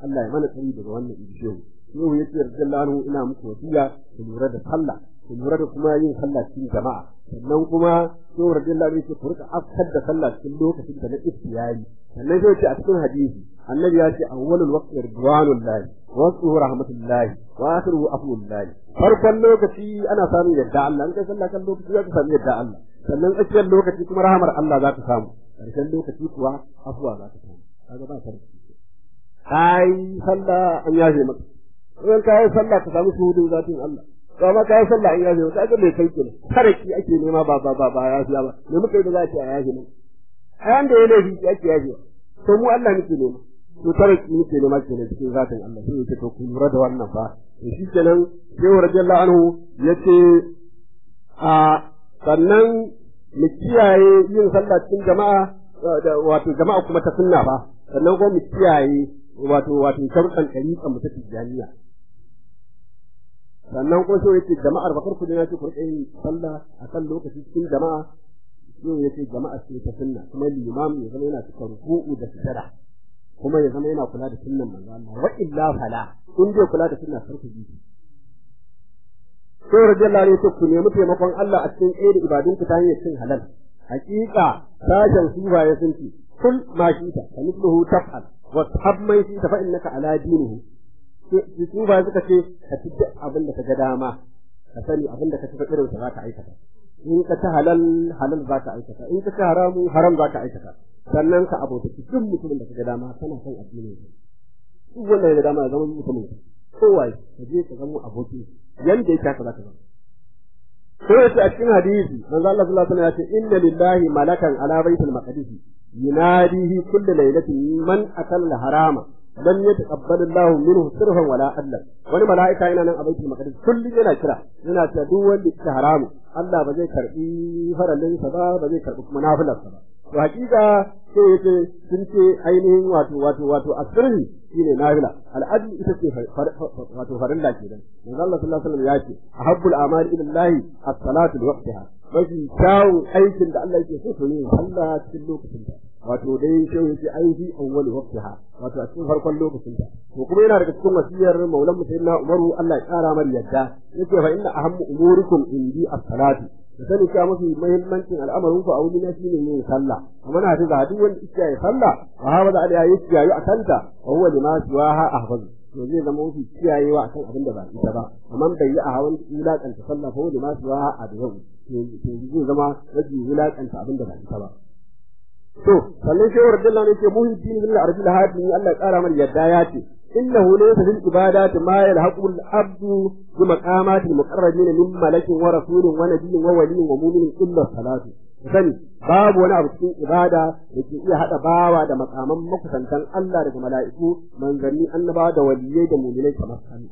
Allah ya mana tsari daga wannan ibishehu shehu yace radiyallahu anhu ina muku wasiya ku lura da sallah ku lura da kuma yin sallah cikin jama'a sannan kuma shehu radiyallahu anhu yace ku rika afkar da sallah cikin lokacin da na iftiyari sannan sai yace a cikin hadisi annabi ya ce awwalul waqti ridwanullahi wa waqtuhu rahmatullahi wa akhiruhu afwullahi farkon lokaci ana samun yadda Allah in kai sallah kan lokaci za ka samu yadda Allah sannan tsakiyar lokaci kuma rahamar Allah za ka samu karshen lokaci kuwa afuwa za ka samu kaga ba sarki kai sallah an yaje maka in ka yi sallah ka samu shuhudin zatin Allah to amma ka yi sallah an yaje maka kaga mai kai kenan sarki ake nema ba ba ba ba ya fiya ba me muka yi da za a ce a yaje maka ayan da ya laifi ake yaje to mu Allah nake nema to sarki nake nema kenan cikin zatin Allah sai yake to ku lura da wannan fa to shi kenan sai radiyallahu anhu yace a sannan mu kiyaye yin sallah cikin jama'a wato jama'a kuma ta sunna ba sannan kuma mu kiyaye wato wato sharuɗan ɗariƙan mu ta tijjaniya sannan kuma sai yace jama'ar bakar ku na ce ku yin sallah a kan lokaci cikin jama'a sai yace jama'a ce ta sunna kuma limam ya zama yana cika ruku'u da sujada kuma ya zama yana kula da sunnan manzo Allah wa illa fala in bai kula da sunna sarku ji sai radiyallahu anhu ku nemi taimakon Allah a cikin ɗaya da ibadun ku ta hanyar cin halal hakika sashen suba ya sunci kul ma shi ta kamithluhu taf'al wa tahab man shi ta fa innaka ala dinihi suba suka ce ka ci abin da ka ga dama ka sani abin da ka ci irin sa za ka aikata in ka ci halal halal za ka aikata in ka ci haramu haram za ka aikata sannan ka abota duk mutumin da ka ga dama kana son addinin sa duk wanda ya ga dama ya zama mutumin kowa ka je ka zama abokin yanda yake haka za ka zama sai yace a cikin hadisi manzo Allah sallallahu alaihi wasallam ya ce inna lillahi malakan ala baitul maqdis yunadihi kullu laylatin man akalla harama lam yataqabbal Allah minhu sirfan wala adlan wani mala'ika yana nan a baitul maqdis kullum yana kira yana cewa duk wanda yake haramu Allah ba zai karbi farallin sa ba ba zai karbi kuma nafilar sa ba to hakika sai yace sun ce ainihin wato wato wato asirri shine nafila al'adl ita ce wato farilla kenan manzo Allah sallallahu alaihi wasallam ya ce ahabbul a'mali ila Allah as-salatu li waqtiha mafi kyawun aikin da Allah yake so to ne Allah cikin lokacin ta wato dai sai yace aiki awwal waqtiha wato a cikin farkon lokacin ta to kuma yana daga cikin wasiyar maulan sayyidina Umaru Allah ya kara mar yadda yace fa inna ahammu umurikum indi as-salatu da sani cewa mafi muhimmancin al'amarin ku a wuri na shine yin sallah amma na ta duk wanda yake yi sallah wa hawa da alaiha yake yi a kanta wa huwa lima siwaha ahfazu to zai zama mafi kiyayewa akan abin da ba ita ba amma bai yi a hawan wulakanta sallah fa huwa lima siwaha adwahu to zai zama rage wulakanta abin da ba ita ba to sannan shehu radiyallahu anhu ce muhiddin bil arbil hadi Allah ya kara mana yadda ya ce إنه ليس في العبادات ما يلحق العبد بمقامات المقربين من ملك ورسول ونبي وولي ومؤمن إلا الصلاة sani babu wani abu cikin ibada da ke iya haɗa bawa da makaman makusantan Allah daga mala'iku manzanni annabawa da waliyai da mu'minai kamar sani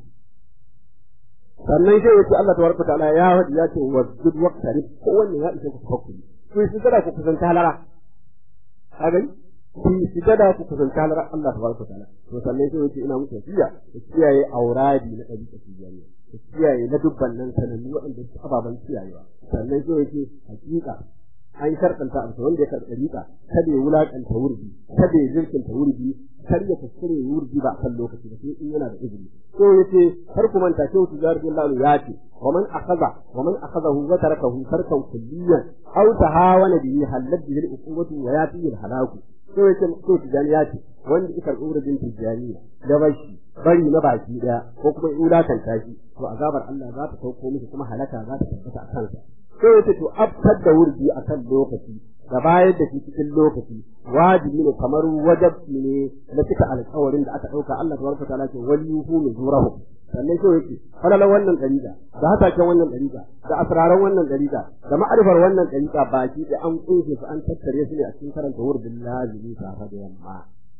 sannan sai yace Allah tabaraka ta'ala ya wadi ya ce wasjud waqtarib ko wannan ya isa ku tafakkuri ku yi sujada ku kusanta halara ka gani ku yi sujada ku kusanta halara Allah tabaraka ta'ala to sannan sai yace ina muku wasiya ku kiyaye auradi na ɗabi'a tijaniya ku kiyaye na dubban nan sanannu waɗanda su ababen kiyayewa sannan sai yace hakika an sharɗanta abu wanda ya karɓi ɗariƙa kada ya wulaƙanta wurbi kada ya jirkinta wurbi kar ya kuskure wurbi ba a kan lokaci ba sai in yana da izini so yace har ku manta sai ku jar billahi ya ce wa man akhadha wa man akhadahu wa tarakahu tarkan kulliyan aw tahawana bihi halal bihi al-uqubatu wa yati al-halaku so yace so tijani ya ce wanda ya karɓi wurin tijaniya da bashi bari na baki daya ko kuma wulakanta shi to azabar Allah za ta sauko miki kuma halaka za ta tabbata a kansa sai yace to afkar da wurdi akan lokaci da bayar da shi cikin lokaci wajibi ne kamar wajibi ne na cika alƙawarin da aka ɗauka Allah tabaraka ta'ala ce waliyuhu nuzurahu sannan sai yake falala wannan dariƙa da hataken wannan dariƙa da asraran wannan dariƙa da ma'arifar wannan dariƙa baki da an kunshi su an tattare su ne a cikin karanta wurdin lazimi safa da yamma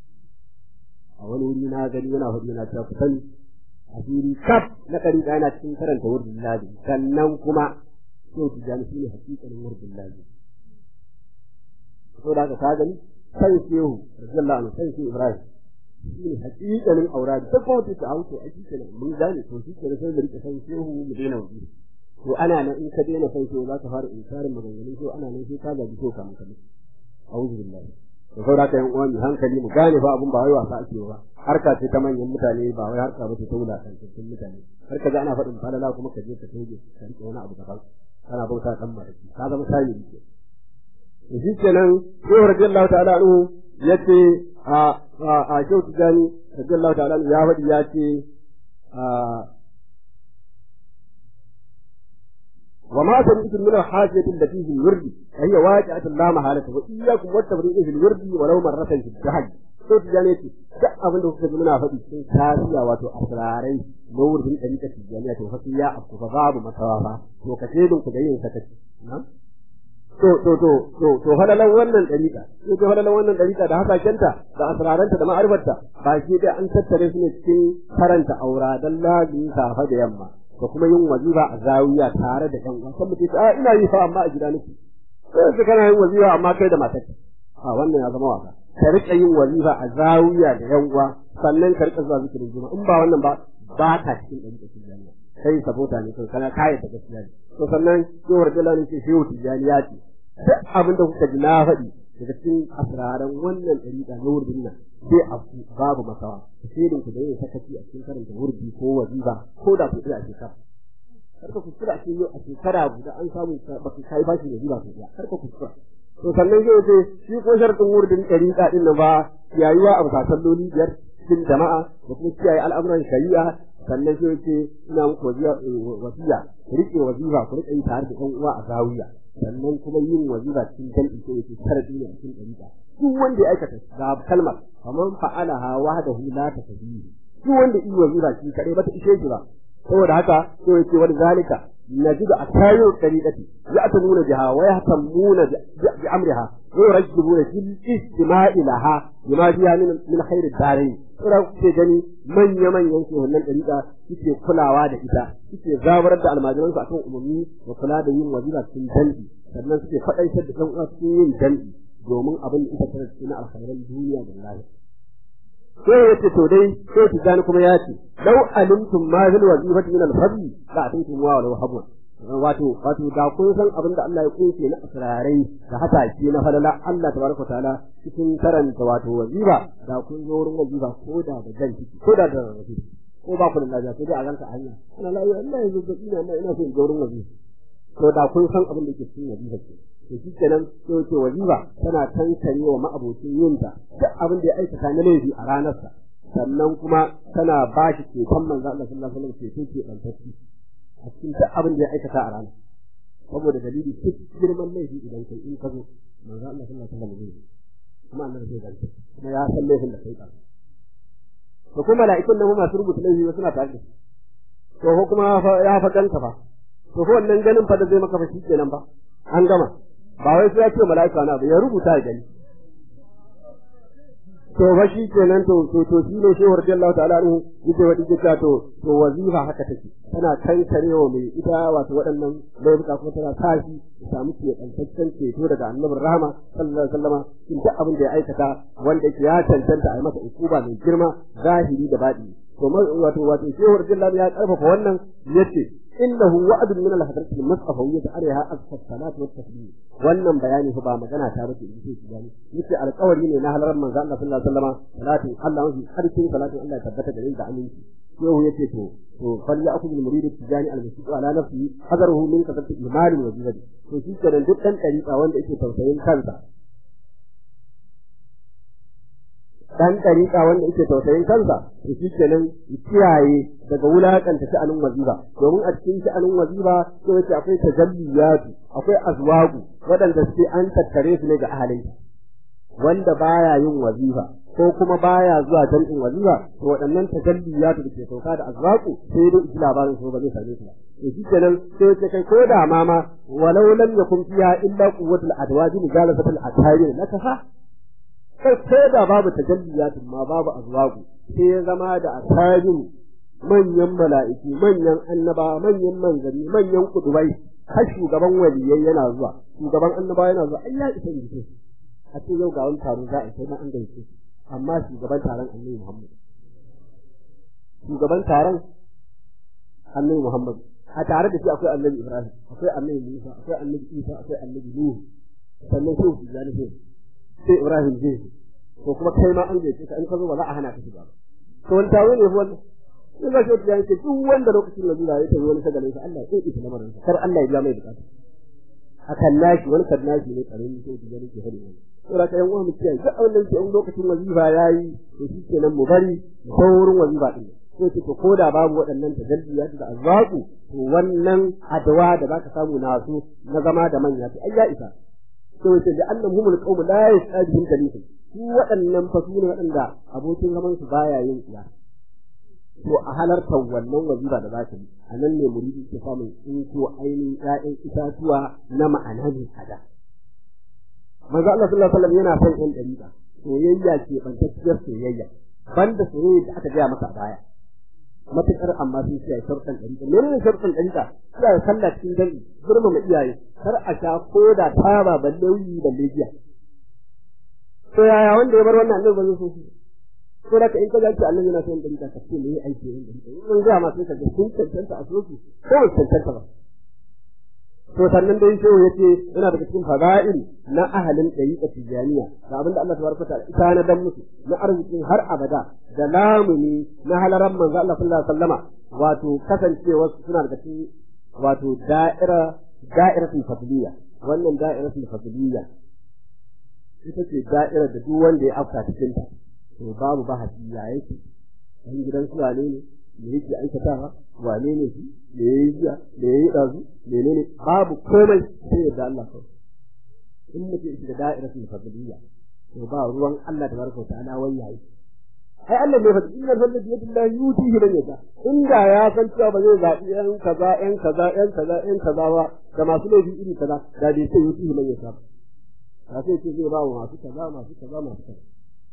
a wani wuri na gani yana hudu yana cewa ku sani asiri kaf na dariƙa yana cikin karanta wurdin lazimi sannan kuma sai tijani shine hakikalin wurdin lazimi saboda haka ka gani sai shehu radiyallahu anhu sai shehu ibrahim shine hakikalin aura da ko ta ta auto a cikin mun gane to shi ke sai da rike sai shehu mu daina wuri to ana nan in ka daina sai shehu za ka fara inkarin maganganun shehu ana nan sai ka gaji to kamar kamar a'udhu billahi to saboda haka yan uwan hankali mu gane fa abun ba wai wasa ake ba harka ce ta manyan mutane ba wai harka ba ce ta wulaƙantattun mutane har ka ji ana faɗin falala kuma ka je ka toge ka riƙe wani abu daban kana bauta kan maraki ka zama sami ne to shi kenan shehu radiyallahu ta'ala anhu yace a a a shehu tijani radiyallahu ta'ala anhu ya faɗi ya ce a وما سمعت من الحاجة التي في الورد فهي واقعة لا محالة وإياكم والتبريء في الورد ولو مرة في الدهج sai tijjani ce duk abin da kuka ji muna faɗi cikin kariya wato asrarai na wurin ɗariƙa tijjaniya to fasu ya afku fa babu masawa fa to ka shedin ku da yin sakaci to to to to to halalan wannan ɗariƙa to to halalan wannan ɗariƙa da hasakenta da asraranta da ma'arifarta ba shi dai an tattare su ne cikin karanta aura dan lazimi safa da yamma da kuma yin wazifa a zawiya tare da ƴan uwa san mutum a ina yi fa amma a gida nake sai kana yin wazifa amma kai da matarka a wannan ya zama wasa ka rika yin wazifa a zawiya da yan uwa sannan ka rika zuwa zikirin juma in ba wannan ba ba ka cikin ɗan ɗan jami'a kai sabota ne kai kana kayan ta gaskiya ne to sannan yawar dala ne ce shehu tijjani ya ce duk abin da kuka ji na faɗi daga cikin asraran wannan ɗariƙa na wurin nan sai a babu masawa shirin ku da yin sakaci a cikin karanta wurdi ko wazifa ko da ku a shekara karka kuskura a cikin yau a shekara guda an samu baka kai bashi da zuba sosai karka kuskura to sannan zai ce shi ko sharadin wurdin ɗariƙa ɗin nan ba yayuwa a bisa salloli biyar cikin jama'a da kuma kiyaye al'amuran shari'a sannan sai ce ina muku wasiya ku riƙe wazifa ku riƙe yi tare da ɗan uwa a zawiya sannan kuma yin wazifa cikin jam'i ko yake sharadi ne a cikin ɗariƙa duk wanda ya aikata ga kalmar faman fa'alaha wahdahu la takdihi duk wanda yi wazifa shi kadai ba ta ishe shi ba saboda haka sai yake wani zalika نجد أتايو الطريقة يأتمون بها ويهتمون بأمرها ويرجبون في الاستماع لها بما فيها من من خير الدارين ina kuke gani manya manyan su wannan dariƙa suke kulawa da ita suke zabarar da almajiransu akan umarni da kula da yin wazifa cikin dan'i sannan suke faɗaitar da ɗan uwa cikin yin dan'i domin abin da ita tana cikin alkhairan duniya da lahira sai ya ce to dai sai ki gani kuma ya ce lau alimtum ma zil wazifati min al-fadli la atintum wa law habwa wato wato da kun san abin da Allah ya kunce na asrarai da hataki na falala Allah tabaraka taala cikin karanta wato wazifa da kun zo wurin wazifa ko da da jan ciki ko da da wazifa ko ba ku da lafiya sai dai a ranka hanya ina lafiya Allah ya zo ina ina ina so in zo wurin wazifa to da kun san abin da ke cikin wazifa ke to shi kenan sai ce wazifa tana kankare wa ma'abocin yinta duk abin da ya aikata na laifi a ranarsa sannan kuma tana ba shi ceton manzo Allah sallallahu alaihi wasallam ceton ke bantacci a cikin duk abin da ya aikata a ranar saboda dalili duk girman laifi idan kai in ka zo manzo Allah sallallahu alaihi wasallam zai kuma annabi zai ganta kuma ya san laifin da kai ka to kuma mala'ikun nan masu rubuta laifi suna tare da to ko kuma ya fa ganta fa to ko wannan ganin fa da zai maka fa kenan ba an gama ba wai sai ya ce mala'ika na ba ya rubuta ya gani to fa shi kenan to to to shi ne shehu radiyallahu ta'ala anhu yake wadi yake to to wazifa haka take tana kankarewa mai ita wato waɗannan laifuka kuma tana sa shi ya samu ke kantaccen ceto daga annabin rahama sallallahu alaihi wasallama in duk abin da ya aikata wanda yake ya cancanta a yi masa ukuba mai girma zahiri da baɗi to wato wato shehu radiyallahu ya karfafa wannan yace innahu wa'dun min al-hadrati al-mustafawiyyah alaiha azfa salat wa tasbih wannan bayani fa ba magana ta bace in ce gani yace alƙawari ne na halarar manzo Allah sallallahu alaihi wasallam salatin Allah mafi harkin salatin Allah ya tabbata da da aminci shehu yace to to fal ya'khudhu al-murid tijani al-masjid ala nafsihi hadaruhu min kasati imani wa jihadi to shi kenan duk dan dariƙa wanda yake tausayin kansa dan ɗariƙa wanda yake tausayin kansa to shi kenan kiyaye daga wulakanta sha'anin waziba domin a cikin sha'anin waziba sai yace akwai tajalliyatu akwai azwagu waɗanda suke an tattare su ne ga ahalin wanda baya yin wazifa ko kuma baya zuwa jam'in wazifa to waɗannan tajalliyatu da ke sauka da azwaku sai dai iji labarin su ba zai same su ba to shi kenan sai yace kai ko da ma ma walau lam yakun fiha illa quwwatul adwaji mujalasatul atari lakafa kai ko da babu tajalliyatun ma babu azwagu sai ya zama da asabin manyan mala'iku manyan annaba manyan manzanni manyan kudubai har shugaban waliyai yana zuwa shugaban annaba yana zuwa ai ya isa ne a ce yau ga wani taro za a sai na an gaishe amma shugaban taron annabi Muhammad shugaban taron annabi Muhammad a tare da shi akwai annabi Ibrahim akwai annabi Musa akwai annabi Isa akwai annabi Nuhu sannan sai su jani sai sai Ibrahim zai ko kuma kai ma an gaishe ka in ka zo ba za a hana ka shiga ba to wani taro ne wannan in ga shi ya ce duk wanda lokacin da zuwa ya tafi wani shagalin sa Allah ya ita lamarin sa kar Allah ya biya mai bukata akan nashi wani kan nashi ne karamin sai ki gani ke hadi wani to da kayan uwa mu kiyaye duk wannan ke lokacin wazifa yayi to shi kenan mu bari saurin wazifa din sai ce to koda babu waɗannan tajalliya da azwaku to wannan adawa da zaka samu na su na zama da manya to ai ya isa to ce da annahum alqawm la yasabihim kalifu su waɗannan fa su ne waɗanda abokin zaman su baya yin tsiya to a halartar wannan wazifa da za ta yi a nan ne muridi ke samun tsinko ainihin ƴaƴan itatuwa na ma'ana ne kada manzo Allah sallallahu alaihi wasallam yana son ƴan dariƙa soyayya ce bantacciyar soyayya banda soyayya da aka gaya masa a baya matuƙar amma sun ce sharɗan ɗariƙa menene sharɗan ɗariƙa suna da sallah cikin jami'i girmama iyaye kar a sha ko da taba balle wuyi balle giya to yaya wanda ya bar wannan annabi ba zai so shi ko da in ka ga ce annabi yana son ɗariƙa ka ce me yi aiki yin ɗariƙa in ga ma sai ka ga sun cancanta a soki ko ba cancanta ba to sannan dai shehu yace yana daga cikin fada'il na ahalin ɗariƙa tijaniya da abinda Allah tabaraka ta'ala ita na dan musu na arzikin har abada da lamuni na halaran manzo Allah sallallahu alaihi wasallama wato kasancewa suna daga cikin wato da'ira da'iratul fadliya wannan da'iratul fadliya ita ce da'ira da duk wanda ya afka cikin ta to babu bahasi ya yake dan gidan su wane ne me yake aikatawa wane ne shi me yayi jiya me yayi dazu menene babu komai sai da Allah kawai in mutum ya shiga da'iratul fadliya to ba ruwan Allah tabaraka wa ta'ala wai yayi ai Allah bai faɗi innal fadla bi yadillahi yutihi man yasha inda ya san cewa ba zai zaɓi yan kaza yan kaza yan kaza yan kaza ba da masu laifi iri kaza da bai sai yutihi man yasha ba sai ce zai ba wa masu kaza masu kaza masu kaza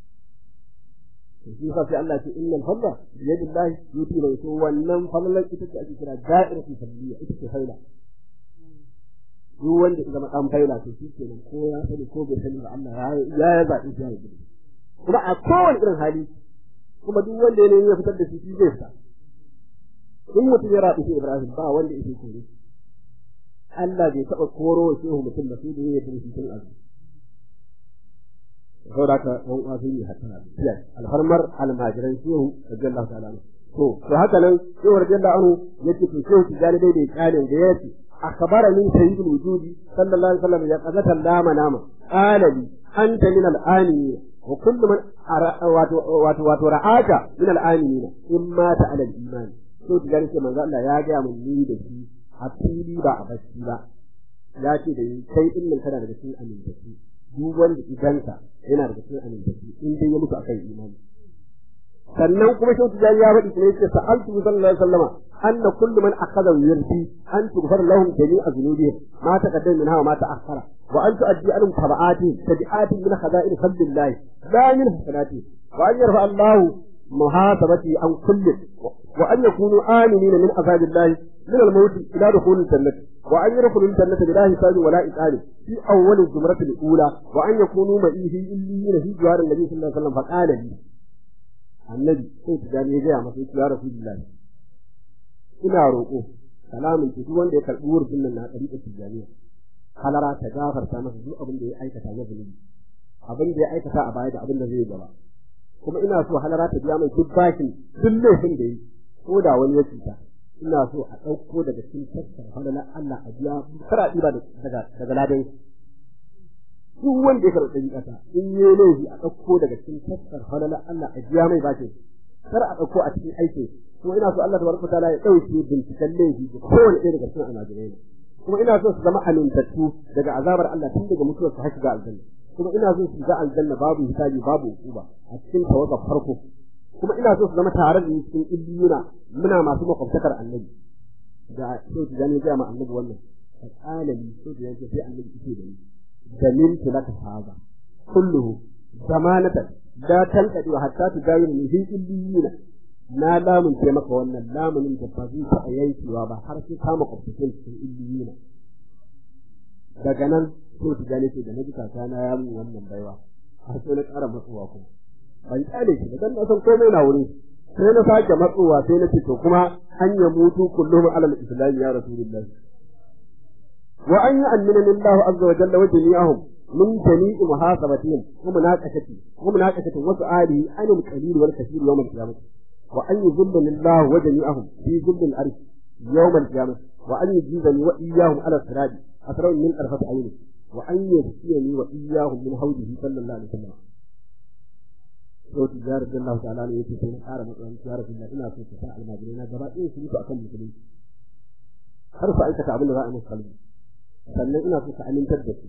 shi yasa sai Allah ya ce innal fadla bi yadillahi yutihi man yasha wannan fadlan ita ce ake kira da'iratul fadliya ita ce faila duk wanda ya zama dan faila to shi kenan ko ya sani ko bai sani ba Allah ya ya zaɓi shi ya yi kuma a kowane irin hali kuma duk wanda ya ya fitar da shi shi zai fita in mutum ya rabu shi Ibrahim ba wanda yake kore Allah bai taɓa koro wa shehu mutum ba sai da ya yi shi tun azu saboda haka ɗan uwa sun yi hatara da alfarmar almajiran shehu radiyallahu ta'ala to to haka nan shehu radiyallahu anhu yace to shehu tijani dai da kalin da yace أخبرني سيد الوجود صلى الله عليه وسلم يقظة لا منام قال لي أنت من الآنين وكل من وترعاك من الآمنين إما على الإيمان so ta gani ce manzo Allah ya ga mun ni da shi a fili ba a bacci ba ya ce da kai din nan kana daga cikin amintaci duk wanda idanka yana daga cikin amintaci in dai ya mutu akan imani sannan kuma shi ta ya faɗi ne ce sa'altu sallallahu alaihi wasallama anna kullu man akhadha yurdi an tughfar lahum jami'a dhunubihim ma taqaddama minha wa ma ta'akhkhara وأن تؤدي عنهم تبعاتهم تبعات من خزائن فضل الله لا من حسناته وأن يرفع الله محاسبته عن كل وأن يكونوا آمنين من عذاب الله من الموت إلى دخول الجنة وأن يدخلوا الجنة بلا حساب ولا إقال في أول الزمرة الأولى وأن يكونوا معي في إليين في جوار النبي صلى الله عليه وسلم فقال لي النبي سيد جاني يجي مسيح يا رسول الله ina roƙo salamin ki duk wanda ya karɓi wurin nan na ɗariƙar tijjaniya halara ta gafarta masa duk abin da ya aikata na zunubi abin da ya aikata a baya da abin da zai gaba kuma ina so halara ta biya mai duk bakin duk laifin da yi ko da wani ya cuta ina so a ɗauko daga cikin taskar halalar Allah a biya kar a ɗiba daga daga ladan duk wanda ya karɓi ƙasa in yi laifi a ɗauko daga cikin taskar halalar Allah a biya mai bakin kar a ɗauko a cikin aikin kuma ina so Allah tabaraka ta'ala ya ɗauke binciken laifi da kowane ɗaya daga cikin almajirai kuma ina so su zama amintattu daga azabar Allah tun daga mutuwar su har shiga aljanna kuma ina so su ga aljanna babu hisabi babu hukuma a cikin tawaga farko kuma ina so su zama tare da ni cikin illiyuna muna masu makwabtakar annabi da so su gani ga ma annabi wannan alani so da yake sai annabi yake da ni dalil tulaka haza kulluhu zamanatan la tanqadi hatta tudayiru min illiyuna na lamunce maka wannan lamunin da ba zai taɓa yankewa ba har sai kama kwafafin cikin illiyina daga nan so ta gane ce da na ji kaka na ya min wannan baiwa har sai na ƙara matsowa kuma ban kyale shi dan na san komai na wuri sai na sake matsowa sai na ce to kuma an ya mutu kullum alal islam ya rasulullah wa an yi annina lillahu azza wa jalla wa jami'ahum من جميع محاسبتهم ومناقشتهم ومناقشة وسؤاله عن القليل والكثير يوم القيامة wa an yuzillani Allah wa jami'ahum fi zillil arsh yawm al-qiyamah wa an yujizani wa iyyahum ala sirati asra min arfat ayni wa an yasqiyani wa iyyahum min hawdihi sallallahu alaihi wasallam to tijar da Allah ta'ala ne yake sai na ƙara matsayin tijar da ina so ta sa almajirai na gaba ɗaya su mutu akan musulunci har su aikata abin da za a musu kalbi sannan ina so ka amintar da su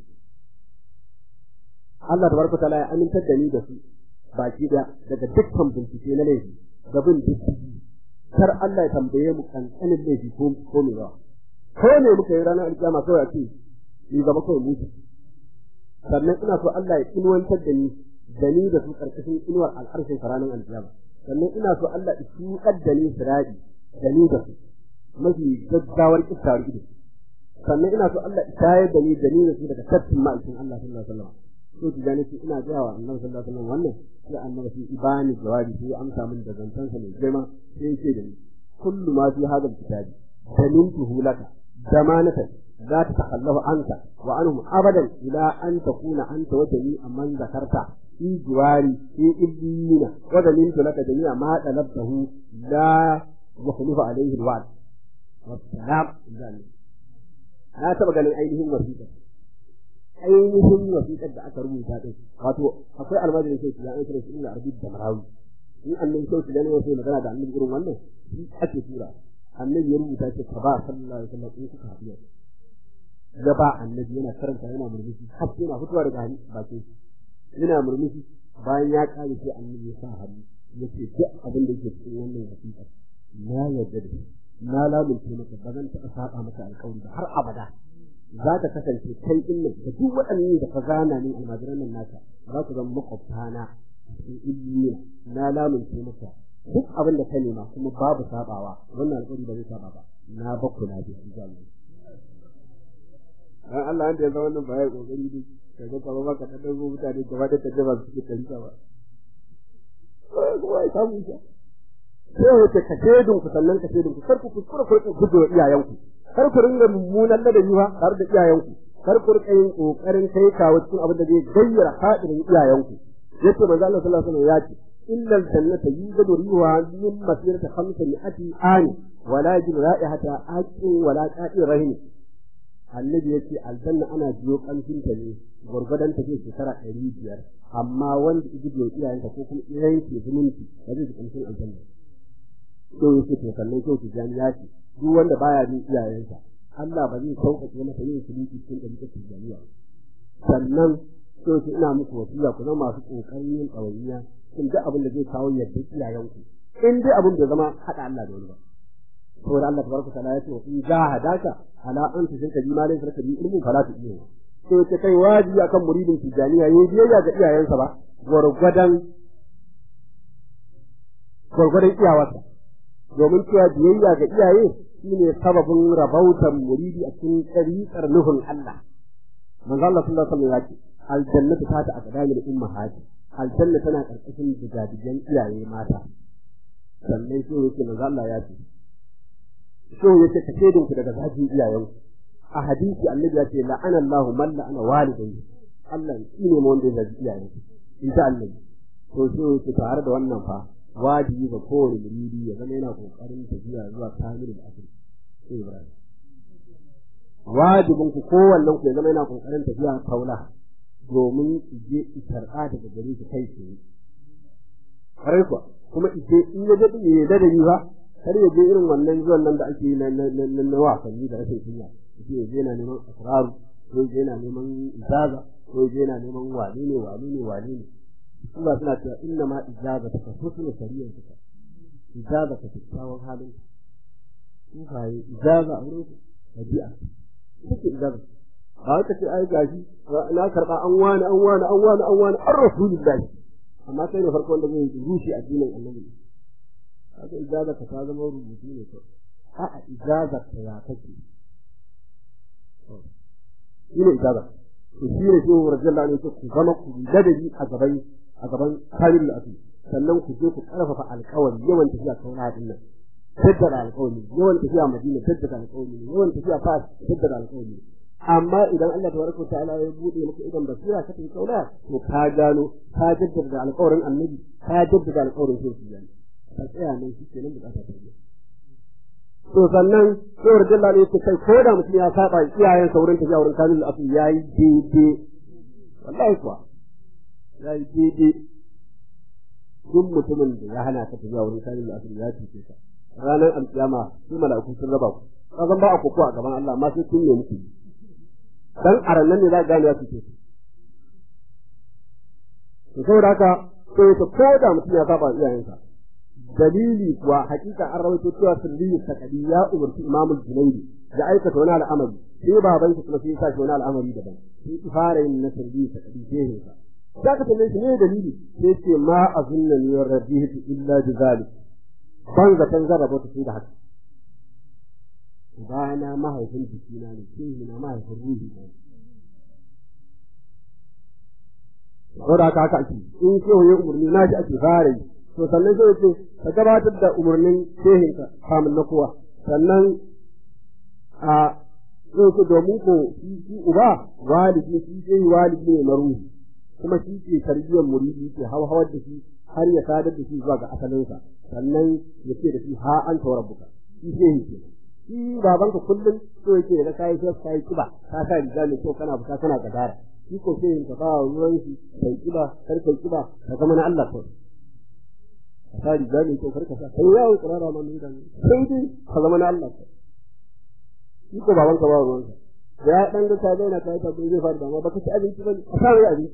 Allah tabaraka ta'ala ya amintar da ni da su baki da daga dukkan bincike na laifi da bin diddigi kar Allah ya tambaye mu kankanin laifi ko ko me ba ko ne muka yi ranar alkiyama kawai a ce ni gaba kawai mutu sannan ina so Allah ya inuwantar da ni da ni da su karkashin inuwar al'arshin ranar alkiyama sannan ina so Allah ya tuƙar da ni sirari da ni da su mafi gaggawar kiftawar ido sannan ina so Allah ya tayar da ni da ni da su daga tafkin ma'aikin Allah sallallahu alaihi wasallam so ki gane ce ina gaya wa annabi sallallahu alaihi wasallam wannan sai annabi sai ibani jawabi sai amsa min da zantansa mai girma sai yake da ni kullu ma fi hadha kitabi dalintuhu laka zamanatan لا تتخلف عنك وعنهم أبدا إلى أن تكون أنت وجميع من ذكرت في جواري في إبليين وظننت لك جميع ما طلبته لا يخلف عليه الوعد والسلام ذلك أنا تبقى ganin ainihin wasiƙa ainihin wasiƙar da aka rubuta din wato akwai almajirin sai ya an kira shi ina arabi da marawi in annabi sai su gane wasu magana da annabi irin wannan shi ake tura annabi ya rubuta ce ka ba sallallahu alaihi wasallam in kuka haɗu ya ba annabi yana karanta yana murmushi har yana fitowa daga bakin yana murmushi bayan ya kare sai annabi ya sa hannu ya ce duk abin da yake cikin wannan wasiƙa na yarda da shi na lamunce maka ba zan taɓa saba maka alƙawari ba har abada za ta kasance kai din nan da duk waɗannan da ka gana min almajiran nan naka za ku zama makwabtana cikin ilmiya na lamunce maka duk abin da ka nema kuma babu sabawa wannan alƙawari ba zai saba ba na bakku na bi insha Allah dan Allah wanda ya zama wannan ba ya kokari ne kaga kamar maka ta dago mutane gaba da tajaba su suke tarika ba kuma ya samu ita sai wace ka shedun ku sannan ka shedun ku kar ku kuskura ku rika gujewa iyayenku kar ku ringa mummunan ladabi ba tare da iyayenku kar ku rika yin kokarin kai kawo cikin abin da zai gayyara hadirin iyayenku yace manzo Allah sallallahu alaihi wasallam ya ce إلا الجنة يوجد ريحها من مسيرة خمسمائة عام ولا يجد رائحة أكل ولا كائن رهن annabi ya ce aljanna ana biyo kamshin ta ne gwargwadon ta ce shekara ɗari biyar amma wanda iji biyo iyayenta ko kuma iyayen ke zumunci ba zai ji kamshin aljanna to ya ce to sannan kyau tijani ya ce duk wanda baya bin iyayensa Allah ba zai sauƙaƙe masa yin suliki cikin ɗari tijaniya sannan to ce ina muku wasiya ku zama masu ƙoƙarin yin ɗawainiya cikin duk abin da zai kawo yadda iyayenku in dai abin da zama haɗa Allah da wani ba saboda Allah tabaraka ta'ala ya ce wa in jahadaka ala an tushrika bi ma laysa laka bi ilmin fala tu'minu to ce kai wajibi akan muridin tijaniya yayi biyayya ga iyayensa ba gwargwadon gwargwadon iyawarsa domin cewa biyayya ga iyaye shine sababin rabautan muridi a cikin ɗariƙar nufin Allah manzo Allah sallallahu alaihi wasallam ya ce aljannatu ta ta aqdamil ummahati aljanna tana karkashin digadigan iyaye mata sannan sai yake manzo Allah ya ce so yace ka shedin ku daga zafin iyayen a hadisi annabi ya ce la'ana Allah man la'ana walidayhi Allah shi ne wanda ya zabi iyayen insha Allah to so yace tare da wannan fa wajibi ga kowane muridi ya zama yana kokarin tafiya zuwa kamilul asr sai Ibrahim wajibin ku kowannen ku ya zama yana kokarin tafiya kaula domin je isar'a daga gare shi kai tsaye kare kuwa kuma ije in ya daɗe ya da ni ba kar ya je irin wannan zuwan nan da ake yi na wasanni da rashin kunya yace ya je yana neman asraru ko ya je yana neman ijaza ko ya je yana neman wani ne wani ne wani ne Allah suna cewa inna ma ijaza ta ka husnul shari'ar ka ijaza ka kyakkyawan halin ku kai ijaza a wurin tabi'a kike ijaza ba ka ce ai gashi na karba an wani an wani an wani an wani an rasulullahi amma kai ne farko wanda zai rushe addinin annabi haka ijaza ka ta zama rubutu ne ko a'a ijaza ka ya kake shi ne ijaza to shi ne shi wa rajalla ne ku zama ku ladabi a gaban a gaban kamil al sannan ku je ku karfafa alƙawari yawan tafiya kauna din nan tattara alƙawari yawan tafiya madina tattara alƙawari yawan tafiya fas tattara alƙawari amma idan Allah tabaraka ta'ala ya bude maka idan basira ka tafi kaula to ka gano ka jaddada alƙawarin annabi ka jaddada alƙawarin shirki yani ka tsaya nan shi kenan bukata ta biya to sannan sai rajalla ne yake kai ko da mutum ya saba iyayen saurin tafiya wurin kamil asu yayi daidai wallahi kuwa yayi daidai duk mutumin da ya hana ka tafiya wurin kamil asu ya cuce ka ranar alkiyama su mala'iku sun raba ku kazan ba a koko a gaban Allah amma sai kun ne muku dan arannan ne za ka gane ya cuce ku to saboda haka sai ta ko da mutum ya saba iyayensa dalili kuwa hakika an rawaito cewa sirri sakadi ya umarci imamul junaidi da aikata wani al'amari sai baban shi kuma sai ya sa wani al'amari daban sai ki fara yin na sirri sakadi sai sa za ka tambaye shi ne dalili sai ce ma azunna ni wa rabbihtu illa bi zalik ban zaton zan rabota sai da haka bayana mahaifin jikina ne sai na mahaifin ruhi ne saboda haka haka ake in shehu ya umarni na shi ake fara yi to sannan sai ce ka gabatar da umarnin shehinka kamun na kowa sannan a zai ce domin ko shi uba walidi shi shehi walidi ne na ruhi kuma shi ke tarbiyyar muridi ke hauhawar da shi har ya sadar da shi zuwa ga asalinsa sannan ya ce da shi ha an tawar buka shi shehi ke shi babanka kullum so yake da kayi sai kayi kiba ka sa riga mai kyau kana fita kana gadara shi ko shehin ka ba ruwan shi kai kiba kar kai kiba ka zama na Allah kawai ka sa riga mai kyau kar ka sa kai yawo tsirara ma mun gani sai dai ka zama na Allah kawai shi ko babanka ba ruwan sa da ya dan ga ta daina ta ta bai zai fara dama baka ci abinci ba ka sa mai abinci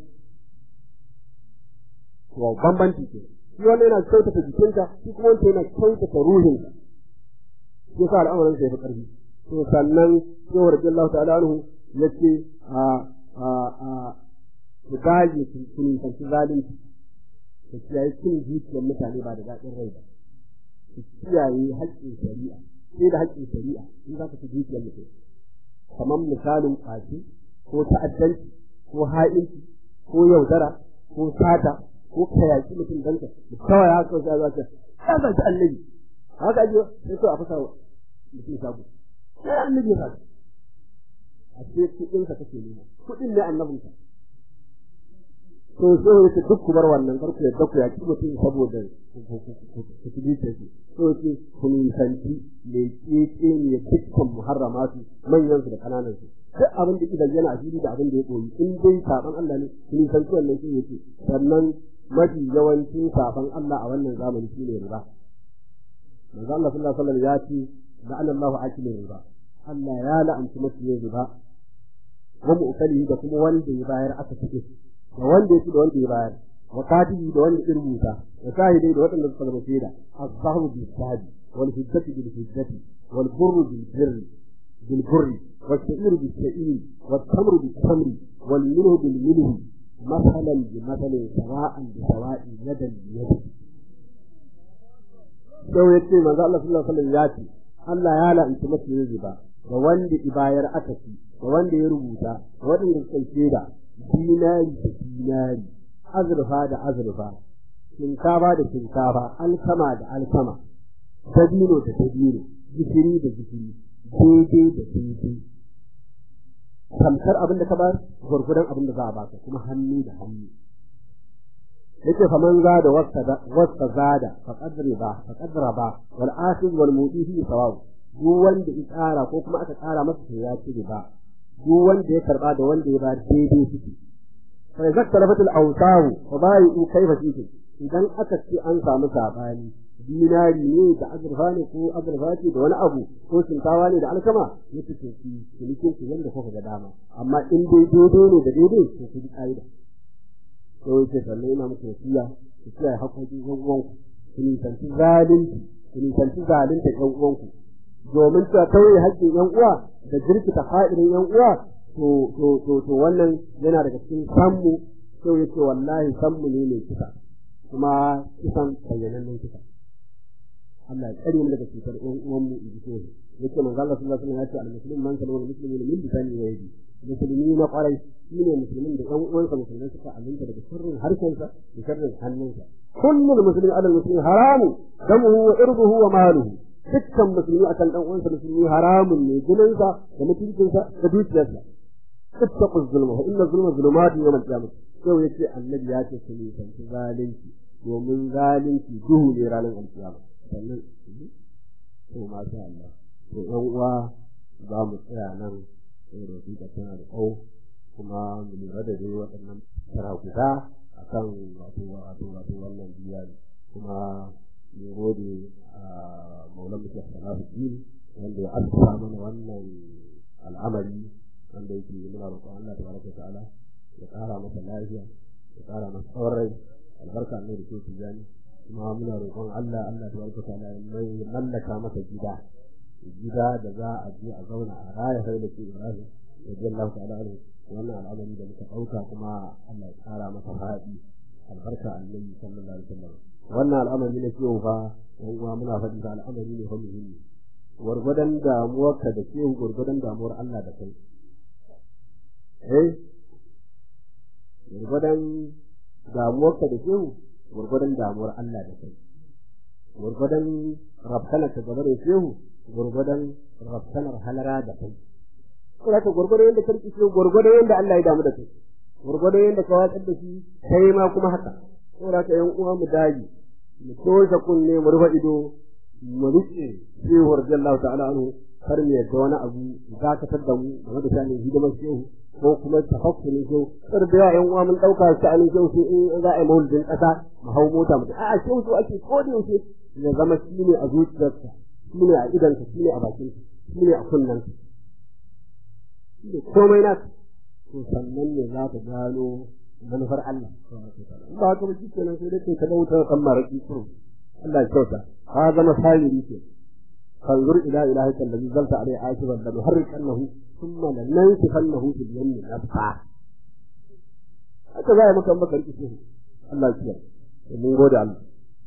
to bambanci ke shi wannan yana kyautata jikinka shi kuma wancan yana kyautata ruhinka shi yasa al'amarin sai fi karfi to sannan sai wa radiyallahu ta'ala anhu yace a a a ku gaje ku kun kanci zalunci ku kiyaye cin zuciyar mutane ba da daɗin rai ba ku kiyaye haƙƙin shari'a sai da haƙƙin shari'a in za ka ci zuciyar mutum kamar misalin ƙwace ko ta'addanci ko ha'inci ko yaudara ko sata ko kayaki mutum dan ka kawai haka sai za ka ya zanta annabi haka aje sai ko a fasa mutum sabu sai annabi ya fasa a ce kuɗin ka kake nema kuɗin ne annabin ka to sai yake duk ku bar wannan karku ya daku ya ci mutum saboda ku ci dace shi to ce ku nisanci me keke ne dukkan muharramatu manyan su da kananan su duk abin da idan yana asiri da abin da ya koyi in dai saban Allah ne ku nisanci wannan shi yake sannan mafi yawancin saban Allah a wannan zamani shine riba manzo Allah sallallahu alaihi wasallam ya ce la'ana Allahu akilin riba Allah ya la'anci mafi riba wa mu'tali da kuma wanda ya bayar aka cike da wanda ya ci da wanda ya bayar wa katibi da wanda ya rubuta da shahidai da waɗanda suka zama shaida az-zahru bil sahabi wal hujjati bil hujjati wal burru bil birri bil burri was sha'iru bil sha'iri wat tamru bil tamri wal milhu bil milhi masalan bi masalin sawa'an bi sawa'i yadan bi yadi sai ya ce manzo Allah sallallahu alaihi wasallam ya ce Allah ya la'anci masu riba da wanda ibayar aka ci da wanda ya rubuta da waɗanda suka shaida dinari da dinari azurfa da azurfa shinkafa da shinkafa alkama da alkama dabino da dabino gishiri da gishiri daidai da daidai tamkar abin da ka bar gwargwadon abin da za a baka kuma hannu da hannu yake faman zada wasta zada faqad riba faqad raba wal akhir wal mudi fi sawab duk wanda ya tsara ko kuma aka tsara masa sai ya ci riba duk wanda ya karba da wanda ya ba daidai suke fa idza talafat al awsaw fa bai'u kayfa fihi idan aka ce an samu sabani dinari ne da azurfa ne ko azurfa ce da wani abu ko shinkawa ne da alkama yake ce ki cinikin ki yanda kuka ga dama amma in dai daidai ne da daidai to ku bi ka'ida to yake sannan ina muku wasiya ku kiyaye haƙoƙin ƴan uwanku ku nisanci zalunci ku nisanci zalunta ƴan uwanku domin ta tauye haƙƙin ƴan uwa da jirkita fa'irin ƴan uwa to to to to wannan yana daga cikin sammu sai yace wallahi sammu ne mai kisa kuma kisan bayyanannen kisa Allah ya tsare mu daga cutar ƴan uwan mu in ji so yace manzo Allah sallallahu alaihi wasallam ya ce al-muslim man kana muslimin min lisani wa yadi musulmi na kwarai shine musulmin da ƴan uwansa musulmai suka aminta daga sirrin harshensa da sirrin hannunsa kullul muslimin ala muslimin haramun damuhu wa irduhu wa maluhu dukkan musulmi akan dan uwansa musulmi haramun ne jininsa da mutuncinsa da dukiyarsa ittaqu zulma fa inna zulma zulumatun yawm al-qiyamah sai yace annabi ya ce ku nisanci zalunci domin zalunci duhu ne ranar alkiyama sannan to masha Allah to yan uwa za mu tsaya nan sai da su tana da tsawo kuma mu lura da dai waɗannan tara guda akan wato wato wato wannan biya kuma mu gode a maulan mutum salahuddin wanda ya asusa mana wannan al'amari wanda yake muna roƙon Allah tabaraka ta'ala ya ƙara masa lafiya ya ƙara masa tsawon rai albarka ne da ke tijani kuma muna roƙon Allah Allah tabaraka ta'ala ya mallaka masa gida gida da za a je a zauna a raya sai da ke Ibrahim radiyallahu ta'ala anhu wannan al'amari da muka ɗauka kuma Allah ya ƙara masa faɗi albarka annabi sallallahu alaihi wasallam wannan al'amari ne ciwo fa yan uwa muna faɗi da al'amari ne fa muhimmi gwargwadon damuwarka da ke gwargwadon damuwar Allah da kai eh gwargwadon damuwarka da ke gwargwadon damuwar Allah da kai gwargwadon rafkanar ka gaba da shehu gwargwadon rafkanar halara da kai kuma ka gwargwadon yadda karki shehu gwargwadon yadda Allah ya damu da kai gwargwadon yadda ka watsar da shi kai ma kuma haka saboda ka yan uwa mu dage mu toshe kunne mu rufe ido mu rike shehu radiyallahu ta'ala anhu kar mu yadda wani abu dakatar da mu game da shanin hidimar shehu ko kuma tafakkurin shehu kar da yawa yan uwa mun dauka sha'anin shehu sai in za a yi maulidin kasa mu hau mota mu a'a shehu so ake ko da yaushe ya zama shi ne a zuciyarsa shi ne a idanka shi ne a bakinka shi ne a kunnanka shi ne komai na to sannan ne za ka gano manufar Allah in ba haka ba shi kenan sai dai kai ka dauta kan maraki kuro Allah ya kyauta ka zama sajiri ke fanzur ila ilahi kallazi zalta alai akiban da muharrikannahu thumma lanansifannahu fil yammi nafsa haka za a maka maka rikici Allah ya kiyaye mun gode Allah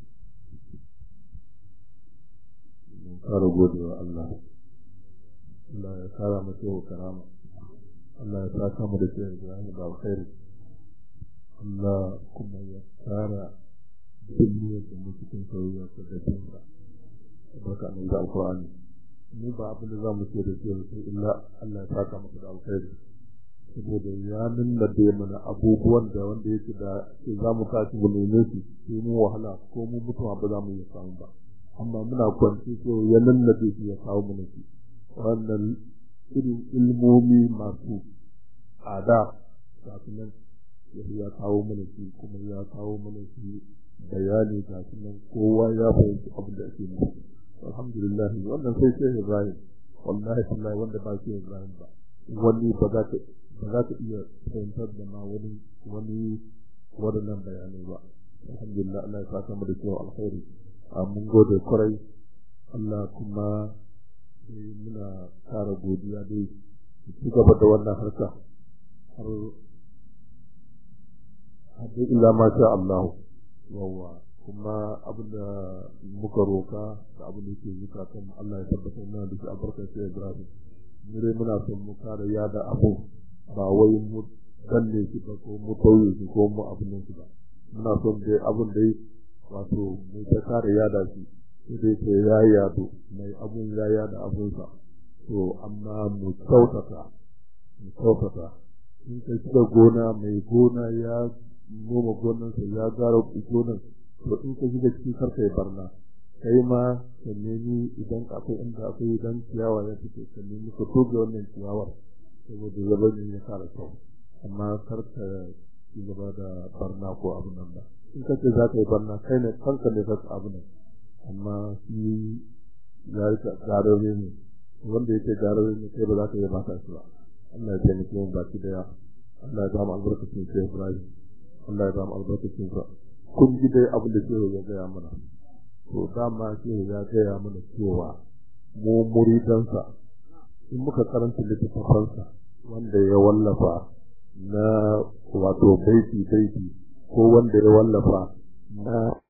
kara gode wa Allah Allah ya kara masa yau karama Allah ya saka mu da shi Ibrahim da alkhairi Allah kuma ya kara duniyar da mu cikin soyayya ta da dinka barka nan da alqur'ani mu ba abin da za mu ce da shi sai illa Allah ya saka masa da alkhairi saboda ya nuna da mana abubuwan da wanda yake da za mu tashi mu neme su sai mu wahala ko mu mutuwa ba za mu yi samu ba amma muna kwanci ko ya lallabe shi ya kawo mana shi wannan irin ilmomi masu tsada ga su nan ya kawo mana shi kuma ya kawo mana shi bayani ga su nan kowa ya fahimci abin da ake nufi alhamdulillah wannan sai sai Ibrahim wallahi wallahi wanda ba shi Ibrahim ba wani ba za ta ba za ta iya fahimtar da ma wani wani waɗannan bayanai ba alhamdulillah Allah ya saka mu da cewa alkhairi mun gode kwarai Allah kuma muna kara godiya dai ci gaba da wannan harka har hadin illa ma sha Allah yawa kuma abinda muka roka da abin da yake zuka kan Allah ya tabbatar mana da shi albarkar sai Ibrahim mure muna son mu kare yada abu ba wai mu danne shi ba ko mu tauye shi ko mu abin nan shi ba muna son dai abin da wato mai ta kare yada shi sai ce ya yado mai abun ya yada abunsa to amma mu kyautata mu kyautata in ka shiga gona mai gona ya noma gonansa ya gara gonan to in ka shiga cikin karka ya barna kai ma ka nemi idan akwai inda akwai dan ciyawa ya fito ka nemi ka toge wannan ciyawar saboda zabanin ya kara kyau amma kar ka ci gaba da barna ko abin nan ba in ka ce za ka yi barna kai ne kanka ne ka abu nan amma shi ya yi garare ne wanda yake garare ne kai ba za ka yi mata shi ba Allah ya taimake mu baki daya Allah ya ba mu albarkacin sai Ibrahim Allah ya ba mu albarkacin sa kun ji dai abin da shehu ya gaya mana to dama shehu ya gaya mana cewa mu muridansa in muka karanta littattafansa wanda ya wallafa na wato baiti baiti ko wanda ya wallafa na